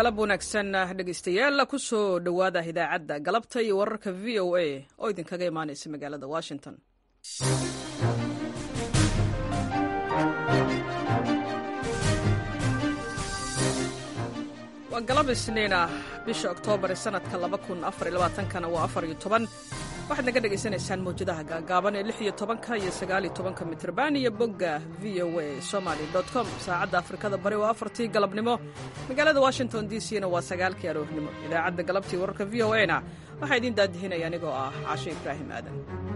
galab wanaagsan dhegaystayaal ku soo dhowaada idaacadda galabta iyo wararka v o a oo idinkaga imaanaysa magaalada washington waa galab isniin ah bisha oktoobar ee sanadka kana waa waxaad naga dhegaysanaysaan mawjadaha gaagaaban ee iyo tobanka iyo sagaaliyo tobanka mitrban iyo bogga v o a somaly com saacadda afrikada bari waa afartii galabnimo magaalada washington d c na waa sagaalkii aroornimo idaacadda galabtii wararka v o a na waxaa idiin daadihinaya anigoo ah caashe ibraahim aadan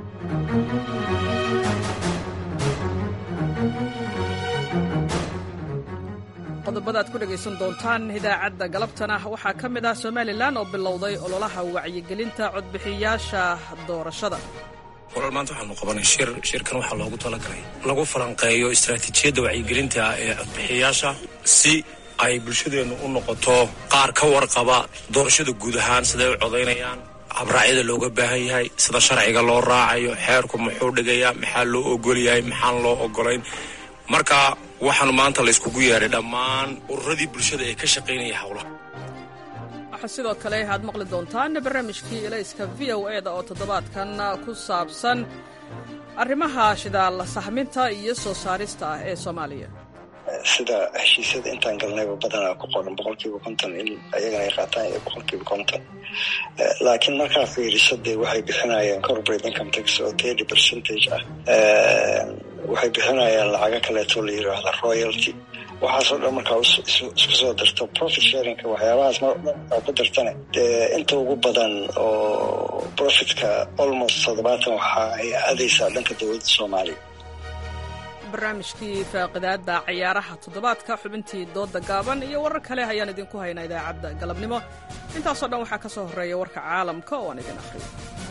qodobada ad ku dhegaysan doontaan idaacadda galabtana waxaa ka mid ah somalilan oo bilowday ololaha wacyigelinta codbixiyaasha doorashada olol maanta waxaanu qabanay shir shirkan waxaa loogu talagalay lagu falanqeeyo istaraatiijiyadda wacyigelinta ee codbixiyaasha si ay bulshadeennu u noqoto qaar ka warqaba doorashada guud ahaan siday u codaynayaan habraacyada looga baahan yahay sida sharciga loo raacayo xeerku muxuu dhigayaa maxaa loo ogol yahay maxaan loo ogolayn marka waxaanu maanta la yskugu yeedhay dhammaan ururadii bulshada ee ka shaqaynaya howlaha waxaa sidoo kale aad maqli doontaan barnaamijkii elayska v o e da oo toddobaadkan ku saabsan arrimaha shidaal sahminta iyo soo saarista ah ee soomaaliya sida heshiisyada intaan galnayba badanaa ku qoran boqolkiiba konton in ayagana ay qaataan iyo boqolkiiba konton laakiin markaa fiiriso dee waxay bixinayaan corporate income tax oo thirty percentage ah waxay bixinayaan lacago kaleeto la yiraahda royalty waxaasoo dhan markaa isku soo darto profit sharingka waxyaabahaas mar dhan markaa ku dartane dee inta ugu badan oo profitka almost toddobaatan waxa ay aadaysaa dhanka dowladda soomaaliya barnaamijkii faaqidaadda cayaaraha toddobaadka xubintii doodda gaaban iyo warar kale ayaan idinku haynaa idaacadda galabnimo intaasoo dhan waxaa ka soo horreeya warka caalamka oo aan idin akhriyo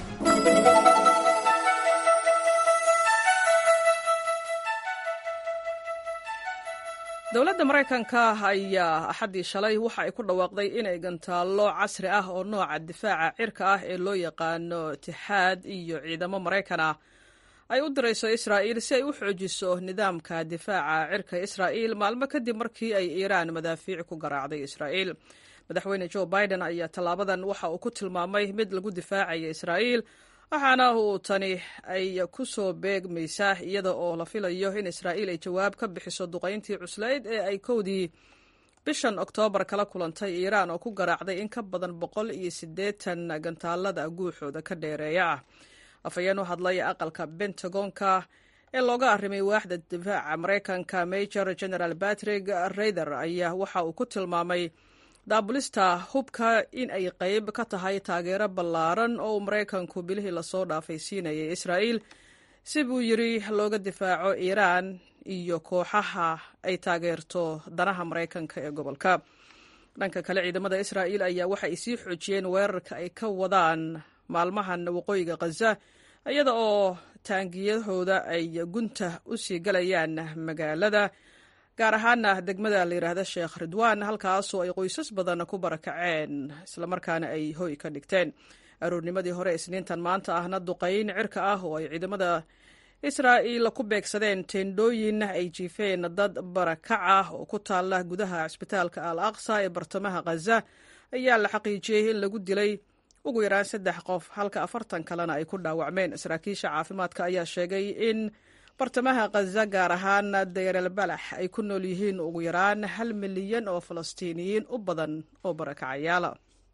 dowladda maraykanka ayaa axaddii shalay waxa ay ku dhawaaqday inay gantaallo casri ah oo nooca difaaca cirka ah ee loo yaqaano itixaad iyo ciidamo maraykan ah ay u dirayso israa'iil si ay u xoojiso nidaamka difaaca cirka israa'iil maalmo kadib markii ay iiraan madaafiic ku garaacday israa'iil madaxweyne jo biden ayaa tallaabadan waxa uu ku tilmaamay mid lagu difaacaya israa'iil waxaana uu tani ay ku soo beegmaysaa iyada oo la filayo in israa'iil ay jawaab ka bixiso duqayntii cuslayd ee ay kowdii bishan oktoobar kala kulantay iiraan oo ku garaacday in ka badan boqol iyo siddeetan gantaalada guuxooda ka dheereeya ah afhayeen u hadlay aqalka bentagonka ee looga arrimay waaxda difaaca maraykanka major general patrick rayther ayaa waxa uu ku tilmaamay daabulista hubka in ay qayb ka tahay taageero ballaaran oo uu maraykanku bilihii lasoo dhaafay siinayay israa'iil si buu yidri looga difaaco iiraan iyo kooxaha ay taageerto danaha maraykanka ee gobolka dhanka kale ciidamada israa'iil ayaa waxa ay sii xoojiyeen weerarka ay ka wadaan maalmahan waqooyiga khaza iyada oo taangiyahooda ay gunta u sii galayaan magaalada gaar ahaana degmada la yidhaahda sheekh ridwaan halkaasoo ay qoysas badan ku barakaceen islamarkaana ay hoy ka dhigteen aroornimadii hore isniintan maanta ahna duqayn cirka ah oo ay ciidamada israa'iil ku beegsadeen teendhooyin ay jiifeen dad barakac ah oo ku taala gudaha cisbitaalka al aqsa ee bartamaha khaza ayaa la xaqiijiyey in lagu dilay ugu yaraan saddex qof halka afartan kalena ay ku dhaawacmeen saraakiisha caafimaadka ayaa sheegay in bartamaha khaza gaar ahaan deyrel balax ay ku nool yihiin ugu yaraan hal milyan oo falastiiniyiin u badan oo barakacayaala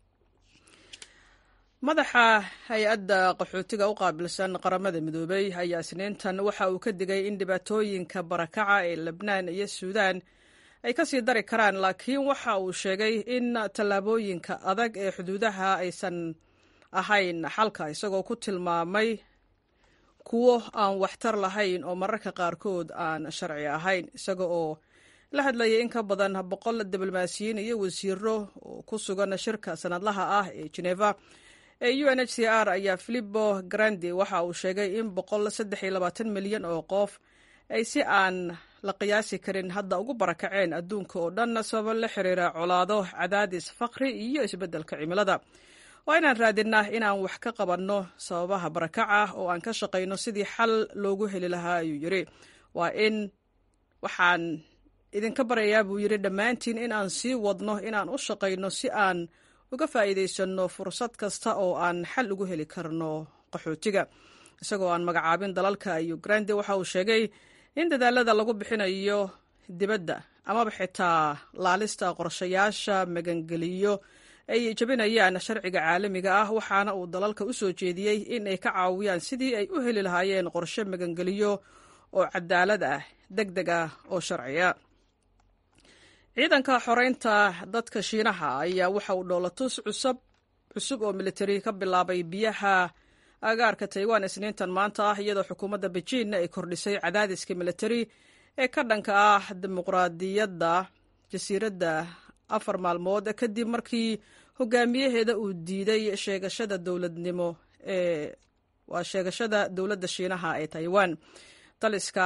madaxa hay-adda qaxootiga u qaabilsan qaramada midoobey ayaa isniintan waxa uu ka digay in dhibaatooyinka barakaca ee lebnaan iyo suudaan ay ka sii dari karaan laakiin waxa uu sheegay in tallaabooyinka adag ee xuduudaha aysan ahayn xalka isagoo ku tilmaamay kuwo aan waxtar lahayn oo mararka qaarkood aan sharci ahayn isaga oo la hadlayay in ka badan boqol diblomaasiyiin iyo wasiiro oo ku sugan shirka sanadlaha ah ee geneva ee u n h c r ayaa filipo grandi waxa uu sheegay in boqol saddex iyo labaatan milyan oo qof ay si aan la qiyaasi karin hadda ugu barakaceen adduunka oo dhan sababo la xiriira colaado cadaadis faqri iyo isbeddelka cimilada waa inaan raadinnaa inaan wax ka qabanno sababaha barakaca oo aan ka shaqayno sidii xal loogu heli lahaa ayuu yidhi waa in waxaan idinka baryayaa buu yidhi dhammaantiin in aan sii wadno inaan u shaqayno si aan uga faa'iidaysanno fursad kasta oo aan xal ugu heli karno qaxootiga isagoo aan magacaabin dalalka ukrainde waxa uu sheegay in dadaalada lagu bixinayo dibadda amaba xitaa laalista qorshayaasha magangeliyo ay jebinayaan sharciga caalamiga ah waxaana uu dalalka u soo jeediyey in ay ka caawiyaan sidii ay u heli lahaayeen qorshe magangeliyo oo cadaalad ah deg deg ah oo sharciya ciidanka xoreynta dadka shiinaha ayaa waxa uu dhoolatus cusub cusub oo militari ka bilaabay biyaha agaarka taiwan isniintan maanta ah iyadoo xukuumadda bejiinna ay kordhisay cadaadiska militari ee ka dhanka ah dimuqraadiyadda jasiiradda afar maalmood kadib markii hogaamiyaheeda uu diiday sheegashada dowladnimo ee waa sheegashada dowladda shiinaha ee taiwan taliska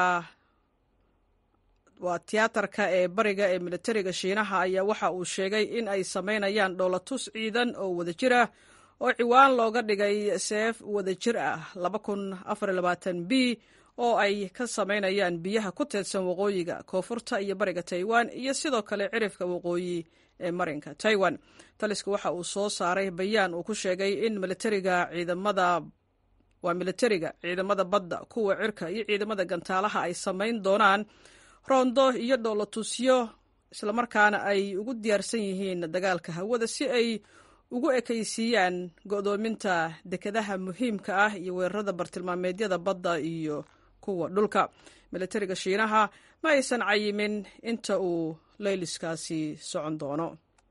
waa tiyaatarka ee bariga ee militariga shiinaha ayaa waxa uu sheegay in ay samaynayaan dhoolatus ciidan oo wadajir ah oo ciwaan looga dhigay seef wadajir ah b oo ay ka samaynayaan biyaha ku teedsan waqooyiga koonfurta iyo bariga taiwan iyo sidoo kale cirifka waqooyi ee marinka taiwan talisku waxa uu soo saaray bayaan uu ku sheegay in militariga ciidamada waa militariga ciidamada badda kuwa cirka iyo ciidamada gantaalaha ay samayn doonaan roondo iyo dhoolatusyo islamarkaana ay ugu diyaarsan yihiin dagaalka hawada si ay ugu ekaysiiyaan go'doominta dekedaha muhiimka ah iyo weerarada bartilmaameedyada badda iyo kuwa dhulka militariga shiinaha ma aysan cayimin inta uu leyliskaasi socon doono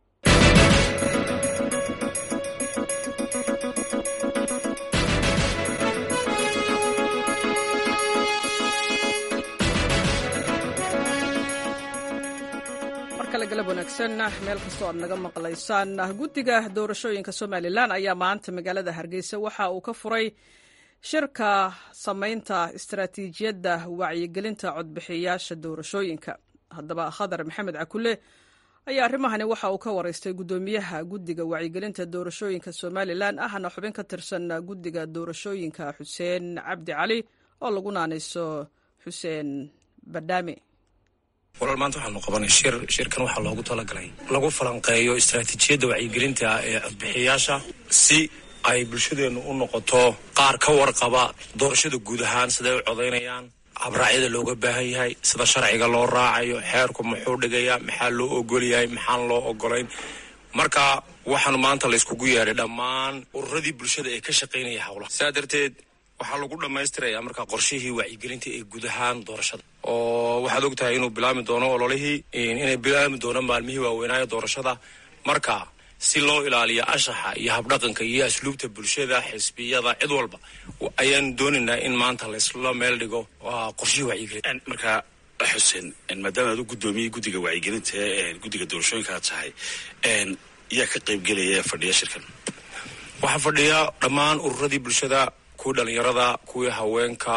galab wanaagsan meel kastoo aad naga maqlaysaan guddiga doorashooyinka somalilan ayaa maanta magaalada hargeysa waxa uu ka furay shirka samaynta istaraatiijiyadda wacyigelinta codbixiyayaasha doorashooyinka haddaba khadar maxamed cakule ayaa arrimahani waxa uu ka wareystay guddoomiyaha guddiga wacyigelinta doorashooyinka somalilan ahna xubin ka tirsan guddiga doorashooyinka xuseen cabdi cali oo lagu naanayso xuseen badhaame walaal maanta waxaanu qabanay shir shirkan waxaa loogu talagalay lagu falanqeeyo istaraatiijiyadda wacyigelinta ee codbixiyayaasha si ay bulshadeennu u noqoto qaar ka warqaba doorashada guud ahaan siday u codaynayaan habraacyada looga baahan yahay sida sharciga loo raacayo xeerku muxuu dhigayaa maxaa loo ogol yahay maxaan loo ogolayn marka waxaanu maanta layskugu yeedhay dhammaan ururadii bulshada ee ka shaqaynaya howlaha sidaa darteed waxaa lagu dhammaystirayaa markaa qorshihii wacyigelinta ee guud ahaan doorashada oo waxaad og tahay inuu bilaami doono ololihii inay bilaami doono maalmihii waaweynaayo doorashada marka si loo ilaaliyo anshaxa iyo habdhaqanka iyo asluubta bulshada xisbiyada cid walba ayaan doonaynaa in maanta laysla meel dhigo qorshihii wacyigelin marka xuseen maadaama aad u guddoomiyey guddiga wacyigelinta guddiga doorashooyinka aad tahay yaa ka qaybgelaya fadhiya shirkan waxaa fadhiya dhammaan ururadii bulshada kuwii dhalinyarada kuwii haweenka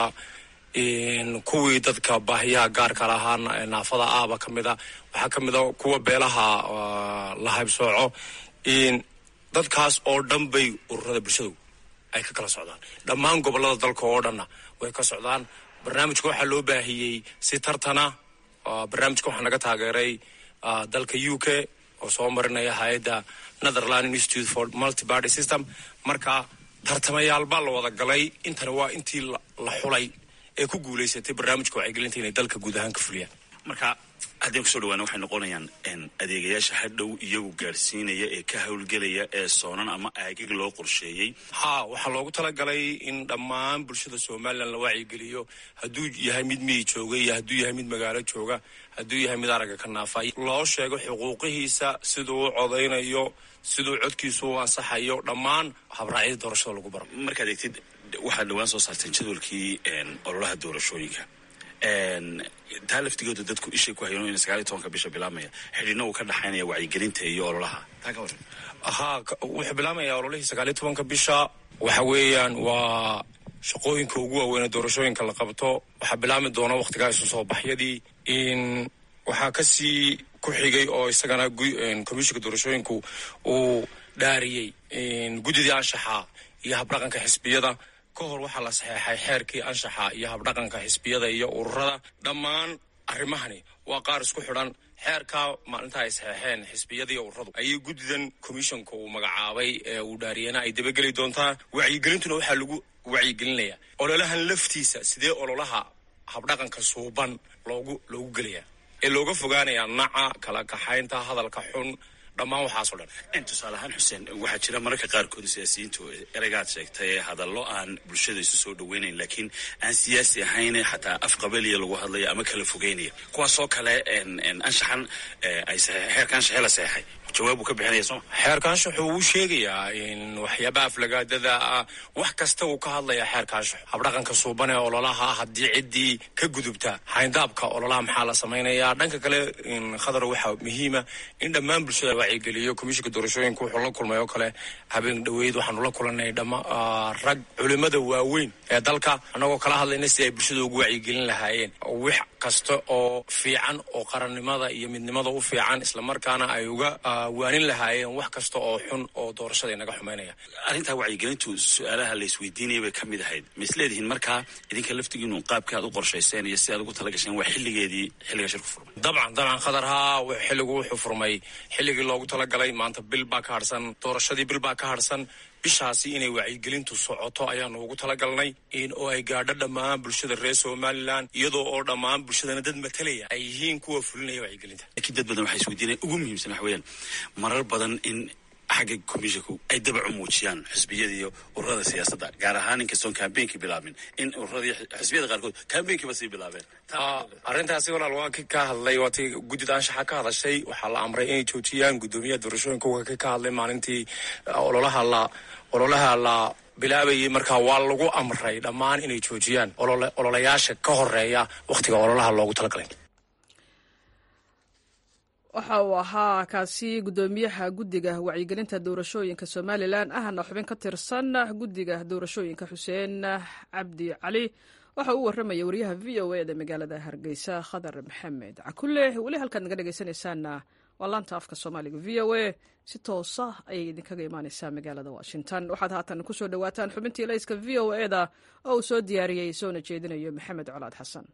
kuwii dadka baahiyaha gaarka lahaa naafada ahba ka mida waxaa ka mida kuwa beelaha la haybsooco dadkaas oo dhan bay ururada bulshadu ay ka kala socdaan dhammaan gobolada dalka oo dhanna way ka socdaan barnaamijka waxaa loo baahiyey si tartana barnaamijka waxaa naga taageeray dalka u k oo soo marinaya hay-adda netherland institute for multiparty system marka tartamayaal baa la wada galay intana waa intii la xulay ee ku guulaysatay barnaamijka wacyigelinta inay dalka guud ahaan ka fuliyaan marka haddeen kusoo dhawaana waxay noqonayaan adeegayaasha hadhow iyagu gaadhsiinaya ee ka howlgelaya ee soonan ama aagag loo qorsheeyey haa waxaa loogu talagalay in dhammaan bulshada somalilan la wacyigeliyo hadduu yahay mid miyi jooga iyo hadduu yahay mid magaalo jooga hadduu yahay mid aragga ka naafa loo sheego xuquuqihiisa siduu u codaynayo siduu codkiisu u ansaxayo dhammaan habraacyada doorashada lagu baro markaad eegtid waxaad dhawaan soo saarteen jadwalkii ololaha doorashooyinka taa laftigooda dadku ishay ku hayan in sagaal iyo tobanka bisha bilaabmaya xidhiidna uu ka dhaxaynaya wacyigelinta iyo ololaha taa ka waran haa wuxuu bilaabmayaa ololihii sagaal iyo tobanka bisha waxa weeyaan waa shaqooyinka ugu waaweynee doorashooyinka la qabto waxaa bilaabmi doona wakhtigaa isu soo baxyadii in waxaa kasii ku xigay oo isagana komishinka doorashooyinku uu dhaariyey guddidii anshaxa iyo habdhaqanka xisbiyada ka hor waxaa la saxeexay xeerkii anshaxa iyo habdhaqanka xisbiyada iyo ururada dhammaan arrimahani waa qaar isku xidhan xeerka maalinta ay saxeexeen xisbiyadii ururadu ayay guddidan commissionka uu magacaabay ee uu dhaariyana ay dabageli doontaa wacyigelintuna waxaa lagu wacyigelinaya ololahan laftiisa sidee ololaha habdhaqanka suuban loogu loogu gelaya ee looga fogaanayaa naca kala kaxaynta hadalka xun dhammaan waxaasoo dhan tusaale ahaan xuseen waxaa jira mararka qaarkood siyaasiyiintu ereygaad sheegtay hadallo aan bulshada isu soo dhaweynayn laakiin aan siyaasi ahayn xataa af qabaliya lagu hadlaya ama kala fogeynaya kuwaasoo kale anshaxan ay xeerka anshaxee la seexay jawaab uu ka bixinaya sooma xeerkaanshax wuxuu sheegayaa in waxyaabaha aflagaadada ah wax kasta uu ka hadlayaa xeerkaanshax habdhaqanka suuban ee ololaha haddii ciddii ka gudubta hayndaabka ololaha maxaa la samaynayaa dhanka kale khadar waxaa muhiima in dhammaan bulshada wacyigeliyo komishinka doorashooyinka wuxuu la kulmay oo kale habeen dhaweyd waxaanu la kulanay dhama rag culimada waaweyn ee dalka annagoo kala hadlayna si ay bulshada ugu wacyigelin lahaayeen wix kasta oo fiican oo qarannimada iyo midnimada u fiican islamarkaana ay uga waanin lahaayeen wax kasta oo xun oo doorashada inaga xumaynaya arrintaa wacyigelintu su-aalaha la isweydiinaya bay ka mid ahayd ma isleedihiin markaa idinka laftigiinu qaabka aad u qorshayseen iyo si aad ugu tala gasheen waa xilligeedii xilliga shirku furmay dabcan dabcan khadar haa xilligu wuxuu furmay xilligii loogu talagalay maanta bil baa ka harsan doorashadii bil baa ka harsan bishaasi inay wacyigelintu socoto ayaanu ugu talagalnay oo ay gaadho dhammaan bulshada reer somalilan iyadoo oo dhammaan bulshadana dad matalaya ay yihiin kuwa fulinaya wacyigelinta laakiin dad badan waxay isweydiinayan ugu muhiimsan waxa weeyaan marar badan in xagga commissionku ay dabacu muujiyaan xisbiyada iyo ururada siyaasadda gaar ahaan inkastoon kambeynkii bilaabin in ururada xisbiyada qaarkood kambeynkiiba sii bilaabeen arrintaasi walaal waa ki ka hadlay waa tii guddida anshaxa ka hadashay waxaa la amray inay joojiyaan guddoomiyaha doorashooyinka waa ki ka hadlay maalintii ololaha la ololaha la bilaabayay markaa waa lagu amray dhammaan inay joojiyaan ololayaasha ka horeeya wakhtiga ololaha loogu talagalay waxa uu ahaa kaasi guddoomiyaha guddiga wacyigelinta doorashooyinka somalilan ahna xubin ka tirsan guddiga doorashooyinka xuseen cabdi cali waxa uu warramaya wariyaha v o eda magaalada hargeysa khadar maxamed cakule weli halkaad naga dhegeysanaysaanna waa laanta afka soomaaliga v o a si toosa ayay idinkaga imaaneysaa magaalada washington waxaad haatan kusoo dhawaataan xubintii layska v o eda oo uu soo diyaariyey soona jeedinayo maxamed colaad xasan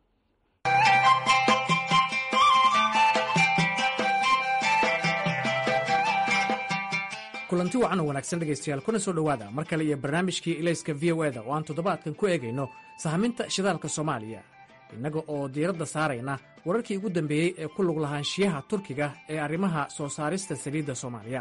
kulanti wacan oo wanaagsan dhegaystayaal kuna soo dhowaada mar kale iyo barnaamijkii ilayska v o eda oo aan toddobaadkan ku eegayno sahaminta shidaalka soomaaliya innaga oo diiradda saarayna wararkii ugu dambeeyey ee ku lug lahaanshiyaha turkiga ee arrimaha soo saarista saliidda soomaaliya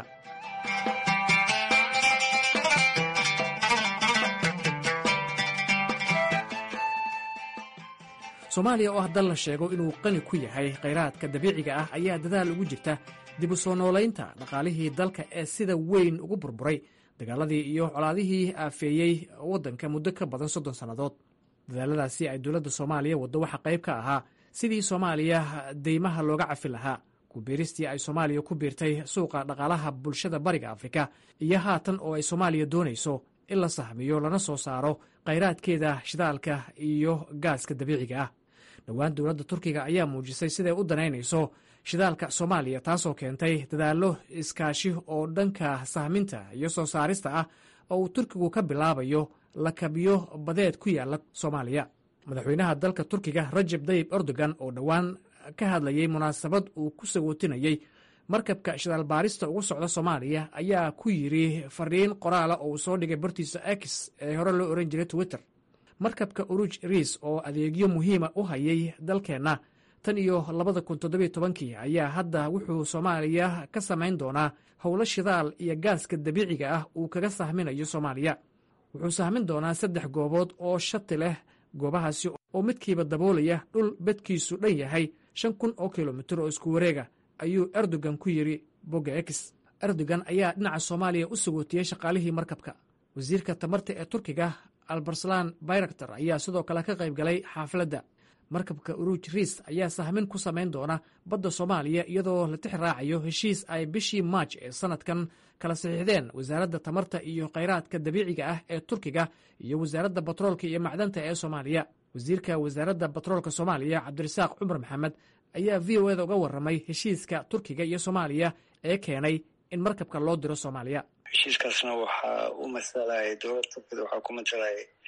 soomaaliya oo ah dal la sheego inuu qani ku yahay khayraadka dabiiciga ah ayaa dadaal ugu jirta dib u soo noolaynta dhaqaalihii dalka ee sida weyn ugu burburay dagaaladii iyo colaadihii aafeeyey waddanka muddo ka badan soddon sannadood dadaaladaasi ay dowladda soomaaliya waddo waxa qayb ka ahaa sidii soomaaliya deymaha looga cafi lahaa kubiiristii ay soomaaliya ku biirtay suuqa dhaqaalaha bulshada bariga afrika iyo haatan oo ay soomaaliya doonayso in la sahmiyo lana soo saaro khayraadkeeda shidaalka iyo gaaska dabiiciga ah dhowaan dowladda turkiga ayaa muujisay siday u danaynayso shidaalka soomaaliya taasoo keentay dadaallo iskaashi oo dhanka sahminta iyo soo saarista ah oo uu turkigu ka bilaabayo lakabyo badeed ku yaalla soomaaliya madaxweynaha dalka turkiga rajab dayib erdogan oo dhowaan ka hadlayey munaasabad uu ku sagootinayey markabka shidaal baarista ugu socda soomaaliya ayaa ku yidri fariin qoraala oo uu soo dhigay bartiisa x ee hore loo ohan jiray twitter markabka uruj riis oo adeegyo muhiima u hayay dalkeenna tan iyo labada kun toddobiyo tobankii ayaa hadda wuxuu soomaaliya ka samayn doonaa howlo shidaal iyo gaaska dabiiciga ah uu kaga sahminayo soomaaliya wuxuu sahmin doonaa saddex goobood oo shati leh goobahaasi oo midkiiba daboolaya dhul bedkiisu dhan yahay shan kun oo kilomitir oo isku wareega ayuu erdogan ku yidhi bogga ex erdogan ayaa dhinaca soomaaliya u sagootiyey shaqaalihii markabka wasiirka tamarta ee turkiga albarslan bayraktar ayaa sidoo kale ka qayb galay xaafladda markabka uruj riis ayaa sahmin ku samayn doona badda soomaaliya iyadoo la tix raacayo heshiis ay bishii maaj ee sanadkan kala saxiixdeen wasaaradda tamarta iyo khayraadka dabiiciga ah ee turkiga iyo wasaaradda batroolka iyo macdanta ee soomaaliya wasiirka wasaaradda batroolka soomaaliya cabdirasaaq cumar maxamed ayaa v o eda uga warramay heshiiska turkiga iyo soomaaliya ee keenay in markabka loo diro soomaaliya heshiiskaasna waxaa u masalaya dowladda turkida waxaa ku masalaya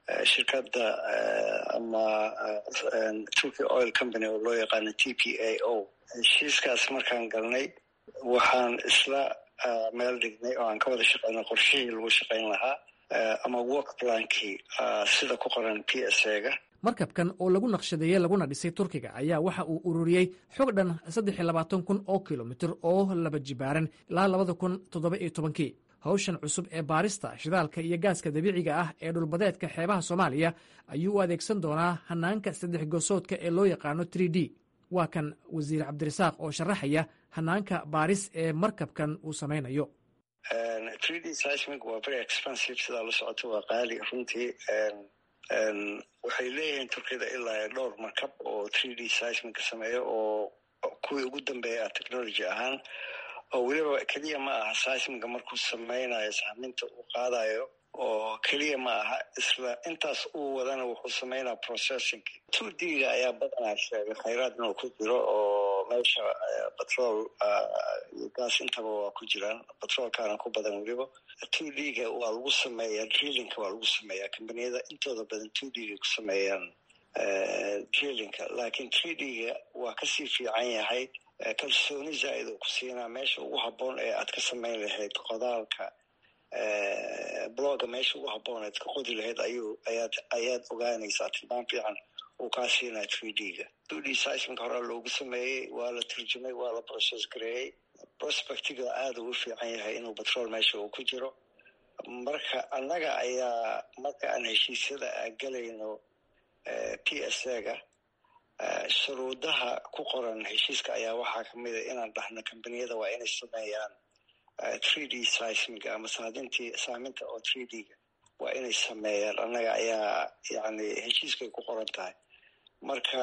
shirkadda ama turkey oil company oo loo yaqaano t p a o heshiiskaas markaan galnay waxaan isla meel dhignay oo aan ka wada shaqeynay qorshihii lagu shaqeyn lahaa ama work plankii sida ku qoran p s a ga markabkan oo lagu naqshadeeyey laguna dhisay turkiga ayaa waxa uu ururiyey xog dhan saddex iyo labaatan kun oo kilomitir oo laba jibaaran ilaa labada kun toddoba iyo tobankii hawshan cusub ee baarista shidaalka iyo gaaska dabiiciga ah ee dhulbadeedka xeebaha soomaaliya ayuu u adeegsan doonaa hanaanka saddex gosoodka ee loo yaqaano tr d waa kan wasiir cabdirasaaq oo sharaxaya hanaanka baaris ee markabkan uu samaynayo waa very expensive sidaa la socoto waa qaali runtii waxay leeyihiin turkiyada ilaa dhowr markab oo three d seismic sameeyo oo kuwii ugu dambeeya technology ahaan oo weliba keliya ma aha seismiga markuu sameynayo sahminta uu qaadayo oo keliya ma aha isla intaas uu wadana wuxuu sameynaya processing two d ga ayaa badanaa sheegay khayraad inuu ku jiro oo meesha batrol iyo gaas intaba waa ku jiraan batroolkaana ku badan weliba two d ga waa lagu sameeyaa drillingka waa lagu sameeyaa combaniyada intooda badan two d ga ku sameeyaan drillingka laakiin three d ga waa kasii fiican yahay kalsooni zaa-id uu ku siinaa meesha ugu habboon ee aad ka samayn lahayd qodaalka bloga meesha ugu habboon ead ka qodi lahayd ayuu ayaad ayaad ogaanaysaa tilmaam fiican uu kaa siinaa three d ga two d seismica horaa loogu sameeyey waa la turjumay waa la process gareeyey prospectiga aada ugu fiican yahay inuu batrol meesha uu ku jiro marka annaga ayaa marka aan heshiisyada galayno p s a ga shuruudaha ku qoran heshiiska ayaa waxaa kamid a inaan dhahno combaniyada waa inay sameeyaan three d seismiga ama saadintii saaminta oo three d ga waa inay sameeyaan annaga ayaa yani heshiiskay ku qoran tahay marka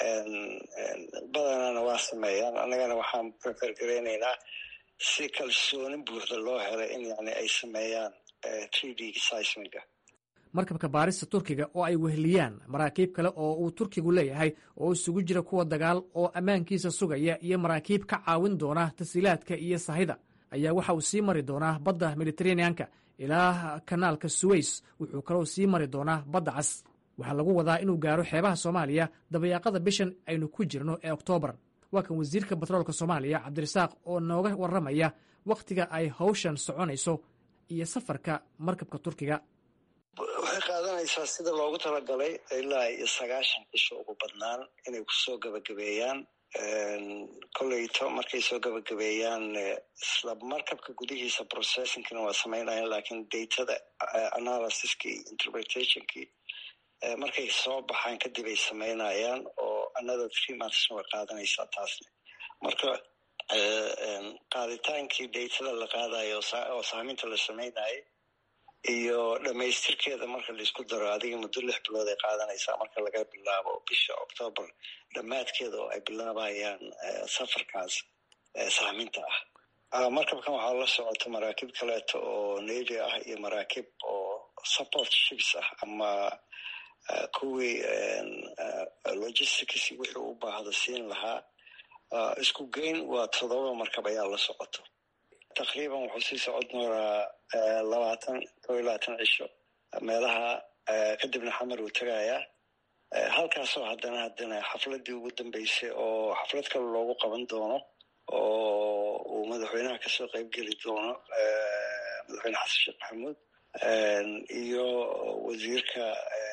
badanana waa sameeyaan annagana waxaan prefer gareyneynaa si kalsooni buuxda loo helay in yani ay sameeyaan three d seismiga markabka baarista turkiga oo ay weheliyaan maraakiib kale oo uu turkigu leeyahay oo isugu jira kuwa dagaal oo ammaankiisa sugaya iyo maraakiib ka caawin doona tasiilaadka iyo sahida ayaa waxa uu sii mari doonaa badda mediteraneanka ilaa kanaalka suweys wuxuu kaloo sii mari doonaa badda cas waxaa lagu wadaa inuu gaaro xeebaha soomaaliya dabayaaqada bishan aynu ku jirno ee oktoobar waa kan wasiirka batroolka soomaaliya cabdirasaaq oo nooga warramaya wakhtiga ay hawshan soconayso iyo safarka markabka turkiga waxay qaadanaysaa sida loogu talagalay ilaa iyo sagaashan cisho ugu badnaan inay kusoo gabagabeeyaan koleyto markay soo gabagabeeyaan isla markabka gudihiisa processingkina waa sameynayaan laakiin datada analysiskii interpretationkii markay soo baxaan kadib ay sameynayaan oo another three monthsna way qaadanaysaa taasne marka qaaditaankii datada la qaadayo oo saaminta la sameynayay iyo dhamaystirkeeda marka laisku daro adiga muddo lix bilood ay qaadanaysaa marka laga bilaabo bisha octoobar dhammaadkeeda oo ay bilaabayaan safarkaas saaminta ah markabkan waxaa la socota maraakiib kaleeto oo navy ah iyo maraakiib oo support ships ah ama kuwii logistics wixii u baahdo siin lahaa isku geyn waa todoba markab ayaa la socoto taqriiban wuxuu sii socod nooraa labaatan koo iyo labaatan cisho meelaha kadibna xamar uu tegayaa halkaasoo haddana haddana xafladii ugu dambeysay oo xaflad kale loogu qaban doono oo uu madaxweynaha kasoo qeybgeli doono madaxweyne xasan sheekh maxamuud iyo wasiirka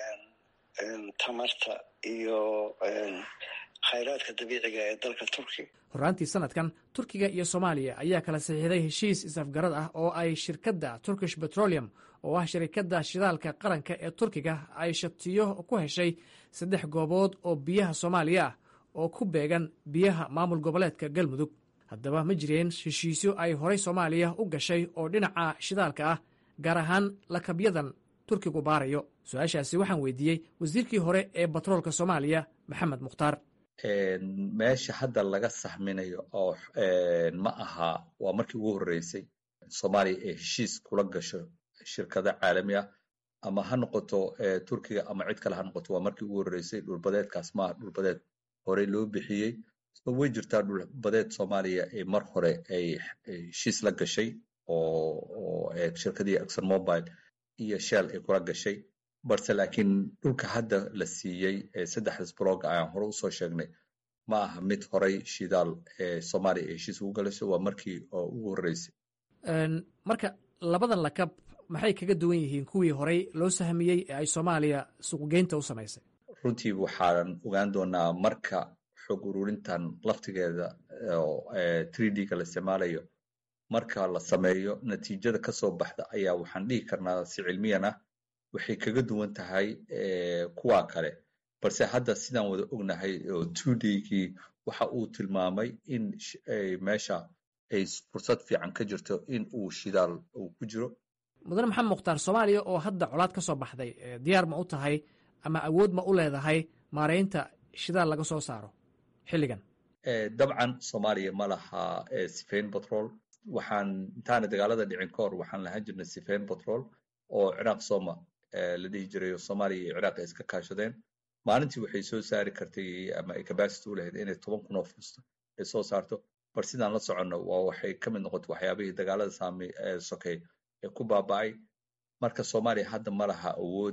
tamarta iyo khayraadka dabiiciga ee dalka turkiga horraantii sanadkan turkiga iyo soomaaliya ayaa kala saxiixday heshiis is-afgarad ah oo ay shirkadda turkish petroleum oo ah shirkadda shidaalka qaranka ee turkiga ay shatiyo ku heshay saddex goobood oo biyaha soomaaliya ah oo ku beegan biyaha maamul goboleedka galmudug haddaba ma jireen heshiisyo ay horay soomaaliya u gashay oo dhinaca shidaalka ah gaar ahaan lakabyadan turkigu baarayo su-aashaasi waxaan weydiiyey wasiirkii hore ee batroolka soomaaliya maxamed mukhtaar meesha hadda laga saxminayo oo ma aha waa markii ugu horreysay soomaaliya ee heshiis kula gasho shirkado caalami ah ama ha noqoto turkiga ama cid kale ha noqoto waa markii ugu horreysay dhulbadeedkaas maaha dhulbadeed horey loo bixiyey way jirtaa dhulbadeed soomaaliya ee mar hore ay heshiis la gashay oo shirkadii exxon mobile iyo shell ay kula gashay balse laakiin dhulka hadda la siiyey saddexdas blog ayaan hore usoo sheegnay ma aha mid horay shidaal soomaaliya ee heshiis ugu galayso waa markii ugu horreysay marka labadan lakab maxay kaga duwan yihiin kuwii horey loo sahmiyey ee ay soomaaliya suuqgeynta u samaysay runtii waxaan ogaan doonaa marka xog ururintan laftigeeda three d-ga la isticmaalayo marka la sameeyo natiijada kasoo baxda ayaa waxaan dhihi karnaa si cilmiyan ah waxay kaga duwan tahay kuwa kale balse hadda sidaan wada ognahay oo two d-gii waxa uu tilmaamay in meesha ay fursad fiican ka jirto in uu shidaal uu ku jiro mudane maxamed mukhtaar soomaaliya oo hadda colaad ka soo baxday diyaar ma u tahay ama awood ma u leedahay maaraynta shidaal laga soo saaro xilligan dabcan soomaaliya ma laha sifayn batrol waxaan intaana dagaalada dhicin ka hor waxaan lahaan jirnay sifayn batrol oo ciraaq soma la dhihi jiray oo soomaaliya iyo ciraaq ay iska kaashadeen maalintii waxay soo saari kartay ama ay capacity u lahayd inay toban kun oo fusta ay soo saarto bal sidaan la soconno waa waxay ka mid noqotay waxyaabihii dagaalada saami sokey ee ku baaba'ay marka soomaaliya hadda ma laha awood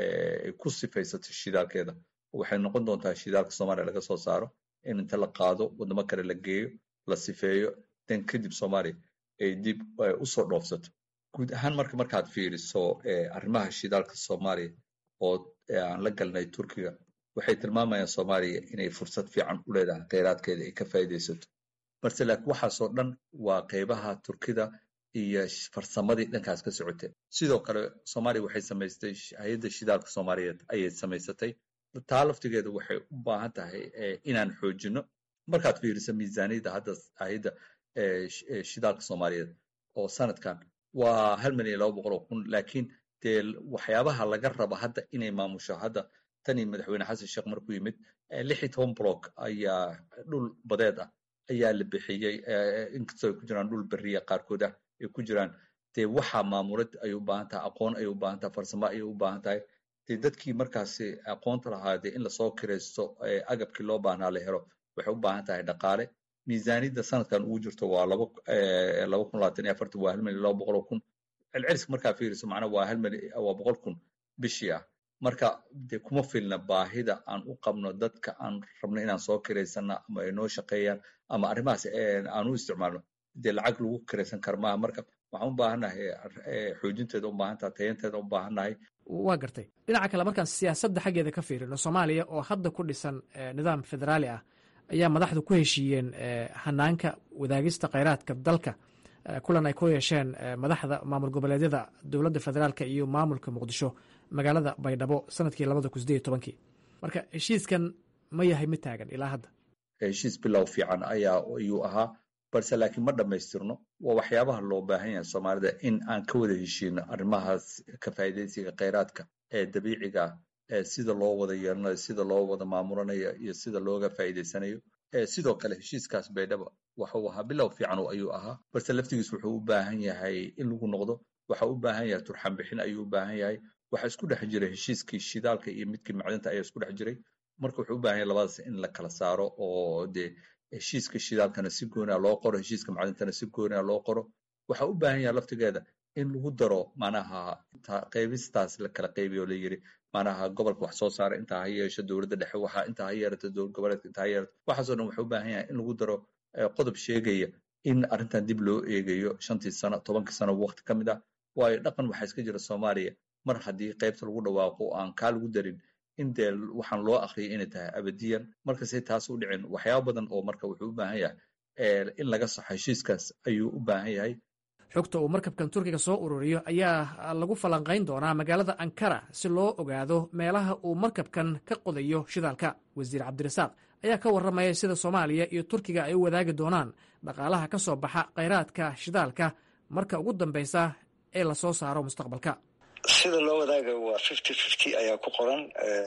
ay ku sifaysato shidaalkeeda waxay noqon doontaa shidaalka soomaaliya laga soo saaro in inta la qaado waddamo kale la geeyo la sifeeyo dan kadib soomaaliya ay dib usoo dhoofsato guud ahaan marka markaad fiiriso arrimaha shidaalka soomaaliya oo aan la galnay turkiga waxay tilmaamayaan soomaaliya inay fursad fiican u leedahay kheyraadkeeda ay ka faa'iidaysato balse laakiin waxaasoo dhan waa qeybaha turkida iyo farsamadii dhankaas ka socotay sidoo kale soomaaliya waxay samaystay hay-adda shidaalka soomaaliyeed ayay samaysatay taa laftigeeda waxay u baahan tahay inaan xoojino markaad fiiriso miisaaniyadda hadda hay-adda shidaalka soomaaliyeed oo sanadkan waa hal milyan laba boqol oo kun laakiin dee waxyaabaha laga raba hadda inay maamusho hadda tanii madaxweyne xasan sheekh markuu yimid lix iyo toban block ayaa dhul badeed ah ayaa la bixiyey inkastoo ay ku jiraan dhul beriya qaarkood ah ay ku jiraan dee waxaa maamulad ay u baahan tahay aqoon ay u baahan tahay farsamo ayay u baahan tahay dee dadkii markaasi aqoonta lahaa dee in lasoo kiraysto agabkii loo baahnaa la helo waxay u baahan tahay dhaqaale miisaaniyadda sanadkan ugu jirto waa laba laba kun labaatan iyo afartan waa hal milyan laba boqol oo kun celceliska markaa fiiriso macnaa waa hal milyan waa boqol kun bishii ah marka dee kuma filna baahida aan u qabno dadka aan rabno inaan soo kiraysana ama ay noo shaqeeyaan ama arrimahaas aan u isticmaalno dee lacag lagu kiraysan kara maaha marka waxaan u baahannahay xoojinteeda u baahantaha tayanteeda u baahannahay waa gartay dhinaca kale markaan siyaasadda xaggeeda ka fiirino soomaaliya oo hadda ku dhisan nidaam federaali ah ayaa madaxdu ku heshiiyeen hanaanka wadaagista kheyraadka dalka kulan ay ku yeesheen madaxda maamul goboleedyada dowladda federaalka iyo maamulka muqdisho magaalada baydhabo sanadkii labada kun sideed iyo tobankii marka heshiiskan ma yahay mid taagan ilaa hadda heshiis bilow fiican ayaa ayuu ahaa balse laakiin ma dhammaystirno waa waxyaabaha loo baahan yahay soomaalida in aan ka wada heshiino arrimahaas ka faa'iidaysiga kheyraadka ee dabiiciga ah sida loo wada yeelanayo sida loo wada maamulanayo iyo sida looga faa'iidaysanayo sidoo kale heshiiskaas baydhaba waxuu ahaa bilow fiican ayuu ahaa balse laftigiis wuxuu u baahan yahay in lagu noqdo waxa u baahan yahay turxan bixin ayuu u baahan yahay waxa isku dhex jiray heshiiskii shidaalka iyo midkii macdinta ayaa isku dhex jiray marka wuxuu u baahan yahay labadaas in la kala saaro oo dee heshiiska shidaalkana si gooniha loo qoro heshiiska macdintana si gooniha loo qoro waxa u baahan yahay laftigeeda in lagu daro manaha qaybistaas la kala qaybiyo la yiri manaha gobolka wax soo saara intaa ha yeesho dowladda dhexe waxa intaa ha yeerato dowlad goboleedka intaa ha yeerato waxaasoo dhan wuxuu u baahan yahay in lagu daro qodob sheegaya in arrintan dib loo eegayo shantii sano tobankii sano waqti ka mid ah waayo dhaqan waxaa iska jira soomaaliya mar haddii qaybta lagu dhawaaqo aan kaa lagu darin in dee waxaan loo akriyay inay tahay abadiyan markasay taas u dhicin waxyaaba badan oo marka wuxuu u baahan yahay in laga saxo heshiiskaas ayuu u baahan yahay xogta uu markabkan turkiga soo ururiyo ayaa lagu falanqayn doonaa magaalada ankara si loo ogaado meelaha uu markabkan ka qodayo shidaalka wasiir cabdirasaaq ayaa ka warramaya sida soomaaliya iyo turkiga ay u wadaagi doonaan dhaqaalaha ka soo baxa kheyraadka shidaalka marka ugu dambaysa ee lasoo saaro mustaqbalka sida loo wadaaga waa fifty fifty ayaa ku qoran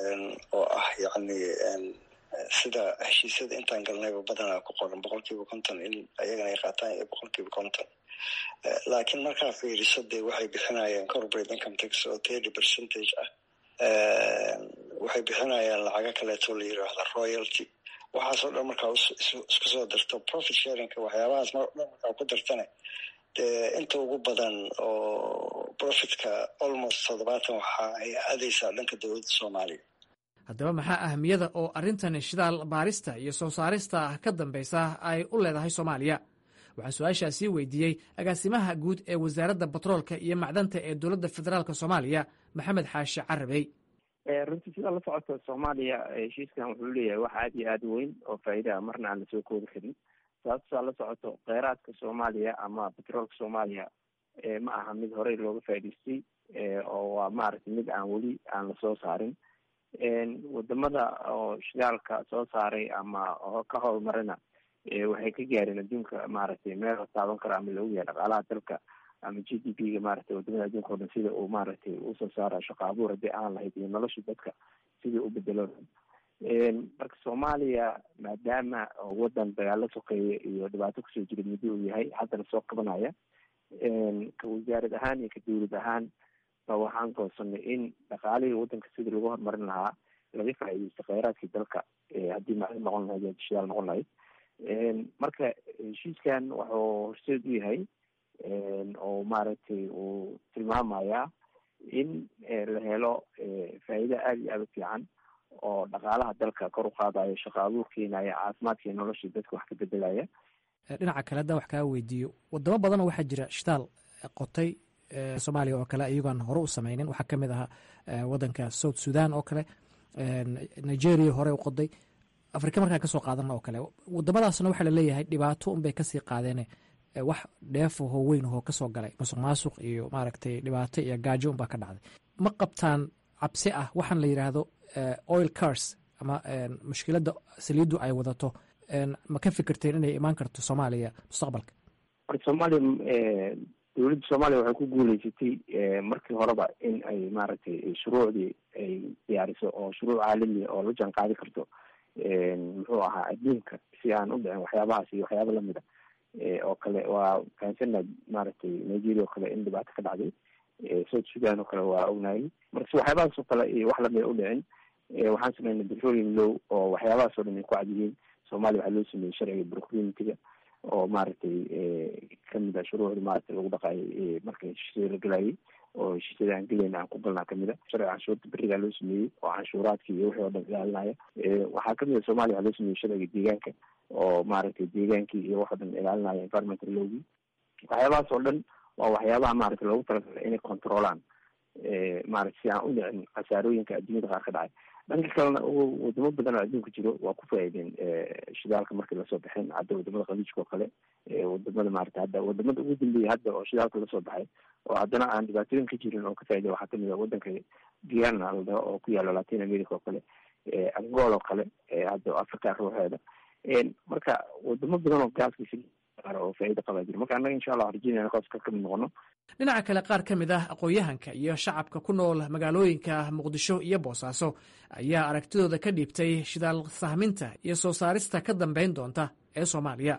oo ah yacni sida heshiisyada intaan galnayba badanaa ku qoran boqolkiiba konton in ayagana ay qaataan iyo boqolkiiba konton laakiin markaa fiiriso dee waxay bixinayaan corporate income tax oo thirty percentage ah waxay bixinayaan lacago kaleeto la yiraahda royalty waxaasoo dhan markaa isku soo darto profit sharingka waxyaabahaas mar dhan markaa ku dartane inta ugu badan oo profitka almost toddobaatan waxa ay aadaysaa dhanka dowladda soomaaliya haddaba maxaa ahamiyada oo arrintan shidaal baarista iyo soo saarista ka dambaysa ay u leedahay soomaaliya waxaa su-aashaasii weydiiyey agaasimaha guud ee wasaaradda batroolka iyo macdanta ee dowladda federaalk soomaaliya maxamed xaashi carabey runtii sidaa la socota soomaaliya heshiiskan wuxuu leeyahay wax aada iyo aada weyn oo faa'iidaha marna aan lasoo koobi karin sababtaa la socoto kheyraadka soomaaliya ama batroolka soomaaliya ma aha mid horey looga faa'idaystay oo waa maaragtay mid aan weli aan lasoo saarin wadamada oo shidaalka soo saaray ama ka horumarina waxay ka gaareen adduunka maaragtay meel la taaban karo ama lagu yahay dhaqaalaha dalka ama g d p ga maaragtay wadamada adduunka o dhan sida uu maaragtay usoo saara shaqo abuur haddii aan lahayd iyo nolosha dadka sidii u bedelo marka soomaaliya maadaama wadan dagaalo sokeeye iyo dhibaato kusoo jira muddo uu yahay haddana soo kabanaya ka wasaarad ahaan iyo ka dowlad ahaan ba waxaan goosanay in dhaqaalihii wadanka sidii lagu horumarin lahaa laga faa'iideysto kheyraadkii dalka haddii macdin noqon lahayd shidaal noqon lahayd marka heshiiskan wuxuu horseed u yahay oo maaragtay uu tilmaamayaa in la helo faa'iido aada iyo aada u fiican oo dhaqaalaha dalka kor u qaadayo shaqo abuur keenaya caafimaadka iyo noloshii dadka wax ka bedelaya dhinaca kale haddaan wax kaa weydiiyo wadamo badanoo waxaa jira shitaal qotay soomaaliya oo kale iyagoon hore u sameynin waxaa kamid ahaa wadanka south sudan oo kale nigeria hore u qoday afrika markaan kasoo qaadana oo kale wadamadaasna waxaa laleeyahay dhibaato unbay kasii qaadeene wax dheefahoo weyn ahoo kasoo galay masuq maasuq iyo maaragtay dhibaato iyo gaajo unbaa ka dhacday ma qabtaan cabsi ah waxaan la yidhaahdo oil cars ama mushkiladda saliiddu ay wadato ma ka fikirteen inay imaan karto soomaaliya mustaqbalka marka soomaaliya dowladda soomaaliya waxay ku guuleysatay markii horeba in ay maaragtay shuruucdii ay diyaariso oo shuruuc caalamiya oo la jaan qaadi karto muxuu ahaa adduunka si aan u dhicin waxyaabahaas iyo waxyaaba lamida oo kale waa fahansana maaragtay nigeria oo kale in dhibaato ka dhacday south sudan oo kale waa ognayay marka si waxyaabahaas oo kale iyo wax lamida u dhicin waxaan sameynay petroleum low oo waxyaabahaas oo dhan ay ku cadyihiin soomaaliya waxaa loo sameeyey sharciga procurementiga oo maaragtay kamid a shuruucda maaragtay lagu dhaqaayay marka heshiisyada la gelayay oo heshiisyada aan gelayna aan ku galnaa kamid a sharciga canshuurta berigaa loo sameeyey oo canshuuraadka iyo wixii oo dhan ilaalinaya waxaa kamid a soomaaliya waxaa loo sameeyey sharciga deegaanka oo maaragtay deegaankii iyo wax oo dhan ilaalinaya environmental lowgii waxyaabahaas oo dhan waa waxyaabaha maaragtay loogu talagalay inay controlaan maaragta si aan u dhicin khasaarooyinka adduunyada qaar ka dhacay dhanka kalena wadamo badan oo adduunka jiro waa ku faa'iideen shidaalka markii lasoo baxeen hadda wadamada khaliijka oo kale wadamada maarata hadda wadamada ugu dambeeyay hadda oo shidaalka lasoo baxay oo haddana aan dhibaatooyin ka jirin oo ka faa'iday waxaa kamid a wadanka guyana la dhaho oo ku yaalo latin america oo kale angol oo kale hadda africa ruuxeeda marka wadamo badan oo gaaskiisa oo faa'iida qabaa jira marka annaga insha allah rajeynayna kaas ka kamid noqono dhinaca kale qaar ka mid ah aqoon-yahanka iyo shacabka ku nool magaalooyinka muqdisho iyo boosaaso ayaa aragtidooda ka dhiibtay shidaal sahminta iyo soo saarista ka dambeyn doonta ee soomaaliya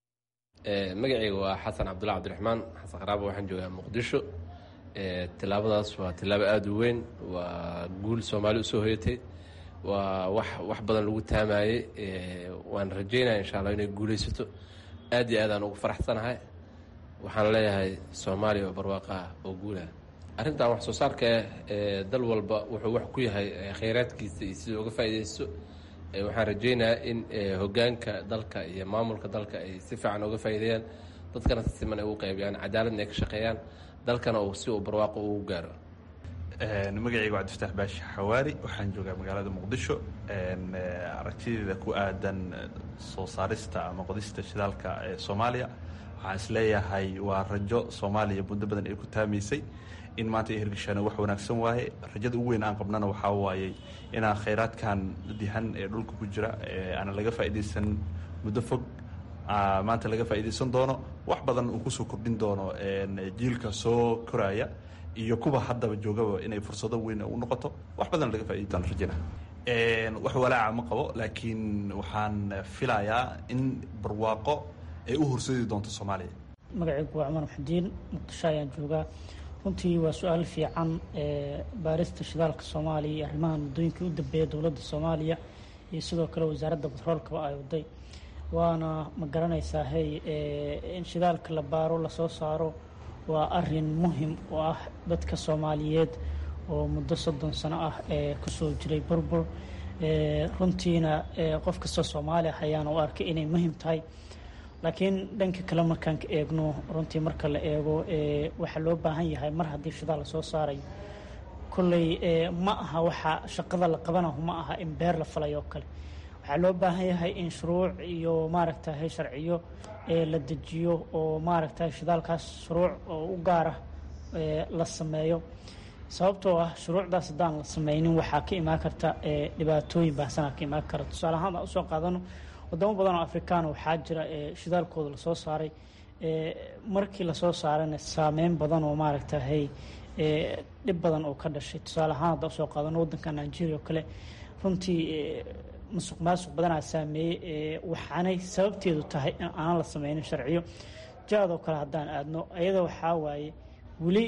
magacayga waa xasan cabdulla cabdiraxmaan xasan qaraabo waxaan joogaa muqdisho tilaabadaas waa tilaabo aada u weyn waa guul soomaali usoo hoyatay waa wax wax badan lagu taamayey waan rajeynaya insha allah inay guuleysato aad iyo aadaan ugu faraxsanahay waxaan leeyahay soomaaliya oo barwaaqaah oo guulah arrintan wax soo saarka eh dal walba wuxuu wax ku yahay kheyraadkiisa iyo sida uga faa'iideysto waxaan rajeynayaa in hogaanka dalka iyo maamulka dalka ay si fiican uga faa'iideeyaan dadkana si siman ay ugu qaybiyaan cadaaladna ay ka shaqeeyaan dalkana uu si uu barwaaqo ugu gaaro magacayga cabdifataax baashi xawaari waxaan joogaa magaalada muqdisho aragtideeda ku aadan soo saarista ama qodista shidaalka ee soomaaliya waxaan isleeyahay waa rajo soomaaliya muddo badan ay ku taamaysay in maanta ay hirgashaana wax wanaagsan waaye rajada ugu weyn aan qabnana waxaa waayey inaan khayraadkan dihan ee dhulka ku jira aana laga faa'iidaysan muddo fog maanta laga faa'iidaysan doono wax badan uu kusoo kordhin doono jiilka soo koraya iyo kuwa haddaba joogaba inay fursado weyn u noqoto wax badan laga faaidi doona rajana wax walaaca ma qabo laakiin waxaan filayaa in barwaaqo ay u horseedi doonto soomaaliya magacaygu waa cumar maxudiin muqdisho ayaan joogaa runtii waa su-aal fiican baarista shidaalka soomaaliya iyo arrimaha muddooyinkii u dambeeya dowladda soomaaliya iyo sidoo kale wasaaradda batroolkaba ay waday waana ma garanaysaa hey in shidaalka la baaro lasoo saaro waa arin muhim u ah dadka soomaaliyeed oo muddo soddon sano ah ee kusoo jiray burbur runtiina qof kastoo soomaali ah ayaana u arkay inay muhim tahay laakiin dhanka kale markaan ka eegno runtii marka la eego waxaa loo baahan yahay mar haddii shidaal lasoo saarayo kolley ma aha waxa shaqada la qabanaho ma aha in beer la falayo oo kale waxaa loo baahan yahay in shuruuc iyo maaragtahay sharciyo la dejiyo oo maaragtahay shidaalkaas shuruuc oo u gaar ah la sameeyo sababtoo ah shuruucdaas haddaan la sameynin waxaa ka imaan karta dhibaatooyin baahsanaa ka imaan kara tusaale ahaan usoo qaadano wadamo badan oo afrikaana waxaa jira shidaalkooda lasoo saaray markii lasoo saarayna saameyn badan oo maaragtahay dhib badan oo ka dhashay tusaale ahaan hadda usoo qaadano waddanka nigeria oo kale runtii musuq maasuq badanaa saameeyey waxaanay sababteedu tahay in aanan la sameynin sharciyo jaadoo kale haddaan aadno iyada waxaa waaye weli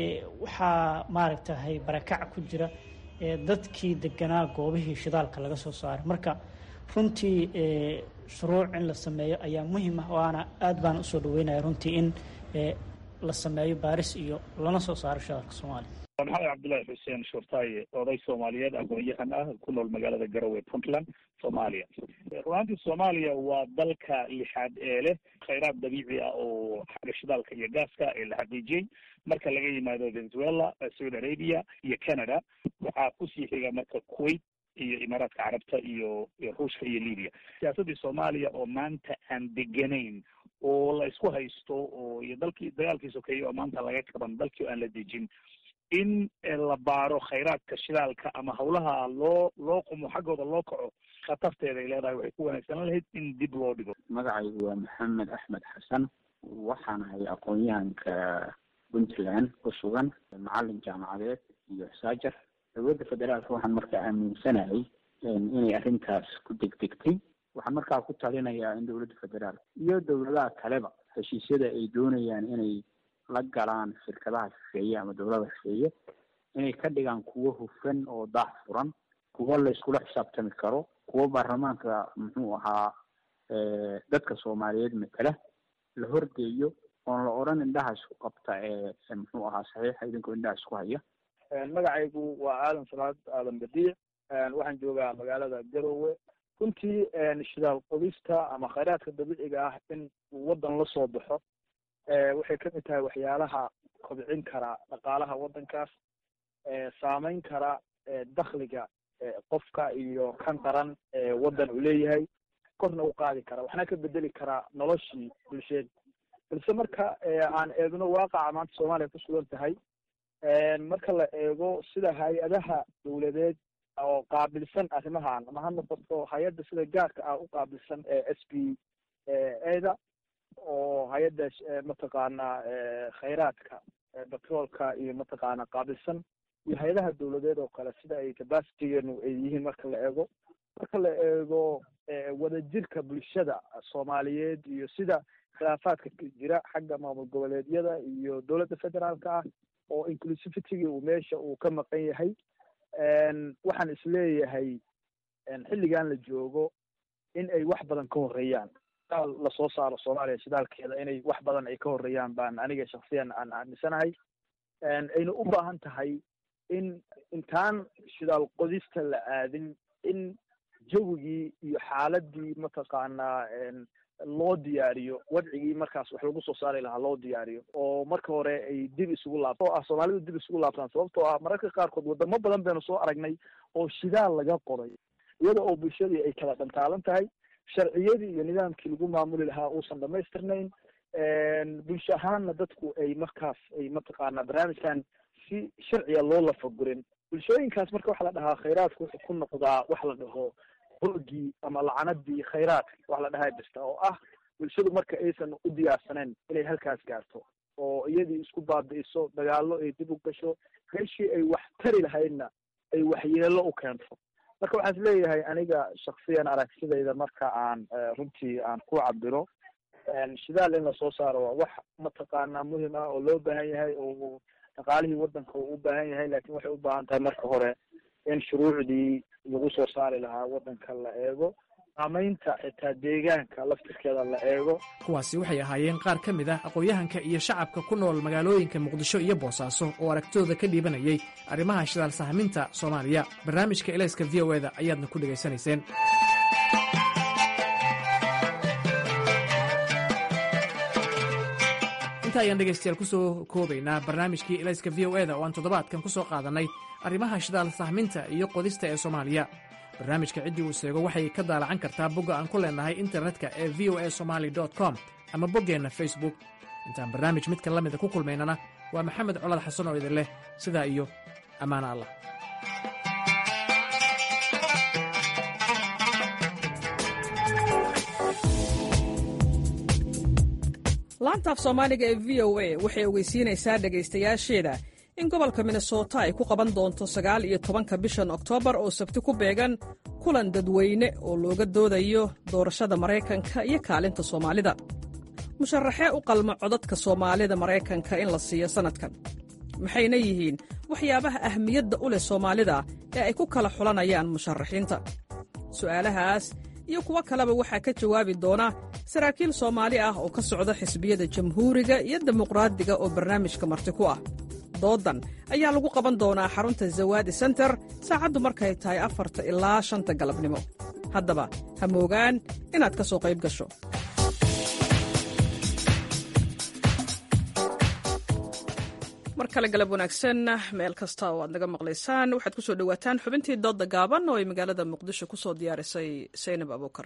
waxaa maaragtahay barakac ku jira dadkii deganaa goobihii shidaalka laga soo saaray marka runtii shuruuc in la sameeyo ayaa muhiim ah waana aad baan usoo dhaweynaya runtii in la sameeyo baaris iyo lana soo saaro shidaalka soomaaliya maxamed cabdullaahi xuseen shurtaaye oday soomaaliyeed aqoon-yahan ah ku nool magaalada garowe puntland soomaaliya runaantii soomaaliya waa dalka lixaad ee leh khayraad dabiici ah oo xagga shidaalka iyo gaaska ee la xaqiijiyey marka laga yimaado venezuela saudi arabia iyo canada waxaa kusii xiga marka kuwait iyo imaaraadka carabta iyo ruushka iyo libya siyaasaddii soomaaliya oo maanta aan deganayn oo la isku haysto oo iyo dalkii dagaalkii sokeeye oo maanta laga qaban dalkii aan la dejin in la baaro khayraadka shidaalka ama hawlaha loo loo qumo xaggooda loo kaco khatarteeda ay leedahay waxay ku wanaagsanaan lahayd in dib loo dhigo magacaygu waa maxamed axmed xasan waxaan ahay aqoon-yahanka puntland ku sugan macalin jaamacadeed iyo saajar dowladda federaalka waxaan markaa aaminsanahay inay arrintaas ku degdegtay waxaan markaa ku talinayaa in dowladda federaalka iyo dowladaha kaleba heshiisyada ay doonayaan inay la galaan shirkadaha shisheeye ama dowlada shisheeye inay ka dhigaan kuwo hufan oo daah furan kuwo la iskula xisaabtami karo kuwo baarlamaanka muxuu ahaa dadka soomaaliyeed matala la horgeeyo oon la odhan indhaha isku qabta ee muxuu ahaa saxiixa idinkoo indhaha isku haya magacaygu waa aadan salaad aadan badiic waxaan joogaa magaalada garowe runtii shidaal qodista ama khayraadka dabiiciga ah in waddan la soo baxo waxay ka mid tahay waxyaalaha kobcin kara dhaqaalaha waddankaas saameyn kara dakhliga qofka iyo kan qaran waddan uu leeyahay korna u qaadi kara waxna ka bedeli karaa noloshii bulsheed balse marka aan eegno waaqaca maanta soomaaliya ku sugan tahay marka la eego sida hay-adaha dowladeed oo qaabilsan arrimahan ama ha noqoto hay-adda sida gaarka ah u qaabilsan s b eda oo hay-adda mataqaanaa khayraadka batroolka iyo mataqaana qaabilsan iyo hay-adaha dowladeed oo kale sida ay capacitygeenu ay yihiin marka la eego marka la eego wadajirka bulshada soomaaliyeed iyo sida khilaafaadka jira xagga maamul goboleedyada iyo dowladda federaalka ah oo inclusivitygii uu meesha uu ka maqan yahay waxaan isleeyahay xilligan la joogo in ay wax badan ka horeeyaan lasoo saaro soomaaliya shidaalkeeda inay wax badan ay ka horeeyaan baan aniga shaksiyan aan aaminsanahay ayna u baahan tahay in intaan shidaal qodista la aadin in jawigii iyo xaaladii mataqaanaa loo diyaariyo wadcigii markaas wax lagu soo saari lahaa loo diyaariyo oo marka hore ay dib isugu laabto oo ah soomaalidu dib isugu laabtaan sababtoo ah mararka qaarkood wadamo badan baynu soo aragnay oo shidaal laga qoday iyada oo bulshadii ay kala dhantaalan tahay sharciyadii iyo nidaamkii lagu maamuli lahaa uusan dhamaystirnayn bulsho ahaanna dadku ay markaas ay mataqaanaa barnaamijkan si sharciga loo lafagurin bulshooyinkaas marka waxaa la dhahaa khayraadku wuxuu ku noqdaa wax la dhaho hoogii ama lacanadii khayraadka wax la dhahaa jirta oo ah bulshadu marka aysan u diyaarsaneyn inay halkaas gaarto oo iyadii isku baabi'iso dagaallo ay dib u gasho meeshii ay wax tari lahaydna ay waxyeelo u keento marka waxaan is leeyahay aniga shaksiyan aragtidayda marka aan runtii aan ku cabiro shidaal in lasoo saaro waa wax mataqaanaa muhim ah oo loo baahan yahay oo dhaqaalihii waddanka uu u baahan yahay laakiin waxay u baahan tahay marka hore in shuruucdii lagu soo saari lahaa waddanka la eego saamaynta xitaa deegaanka laftirkeeda la eego kuwaasi waxay ahaayeen qaar ka mid ah aqoon-yahanka iyo shacabka ku nool magaalooyinka muqdisho iyo boosaaso oo aragtidooda ka dhiibanayay arrimaha shidaal sahminta soomaaliya barnaamijka elayska v o eda ayaadna ku dhegaysanayseen inta ayaan dhegaystayaal ku soo koobaynaa barnaamijkii elayska v o eda oo aan toddobaadkan ku soo qaadannay arrimaha shidaal sahminta iyo qodista ee soomaaliya barnaamijka ciddii uu seego waxay ka daalacan kartaa bogga aan ku leenahay internetka ee v o a somaali com ama boggeenna facebook intaan barnaamij midka la mida ku kulmaynana waa maxamed colad xasan oo idin leh sidaa iyo ammaano allah laantaaf soomaaliga ee v o a waxay ogeysiinaysaa dhegaystayaasheeda in gobolka minnesota ay ku qaban doonto sagaal iyo tobanka bishan oktoobar oo sabti ku beegan kulan dadweyne oo looga doodayo doorashada maraykanka iyo kaalinta soomaalida musharaxee u qalma codadka soomaalida maraykanka in la siiyo sannadkan maxayna yihiin waxyaabaha ahmiyadda u leh soomaalida ee ay ku kala xulanayaan musharaxiinta su'aalahaas iyo kuwo kaleba waxaa ka jawaabi doona saraakiil soomaali ah oo ka socda xisbiyada jamhuuriga iyo dimuqraadiga oo barnaamijka marti ku ah doodan ayaa lagu qaban doonaa xarunta zawaadi senter saacaddu markay tahay afarta ilaa shanta galabnimo haddaba ha moogaan inaad ka soo qayb gasho mar kale galab wanaagsan meel kasta oo aad naga maqlaysaan waxaad ku soo dhowaataan xubintii doodda gaaban oo ay magaalada muqdisho ku soo diyaarisay saynab abuukar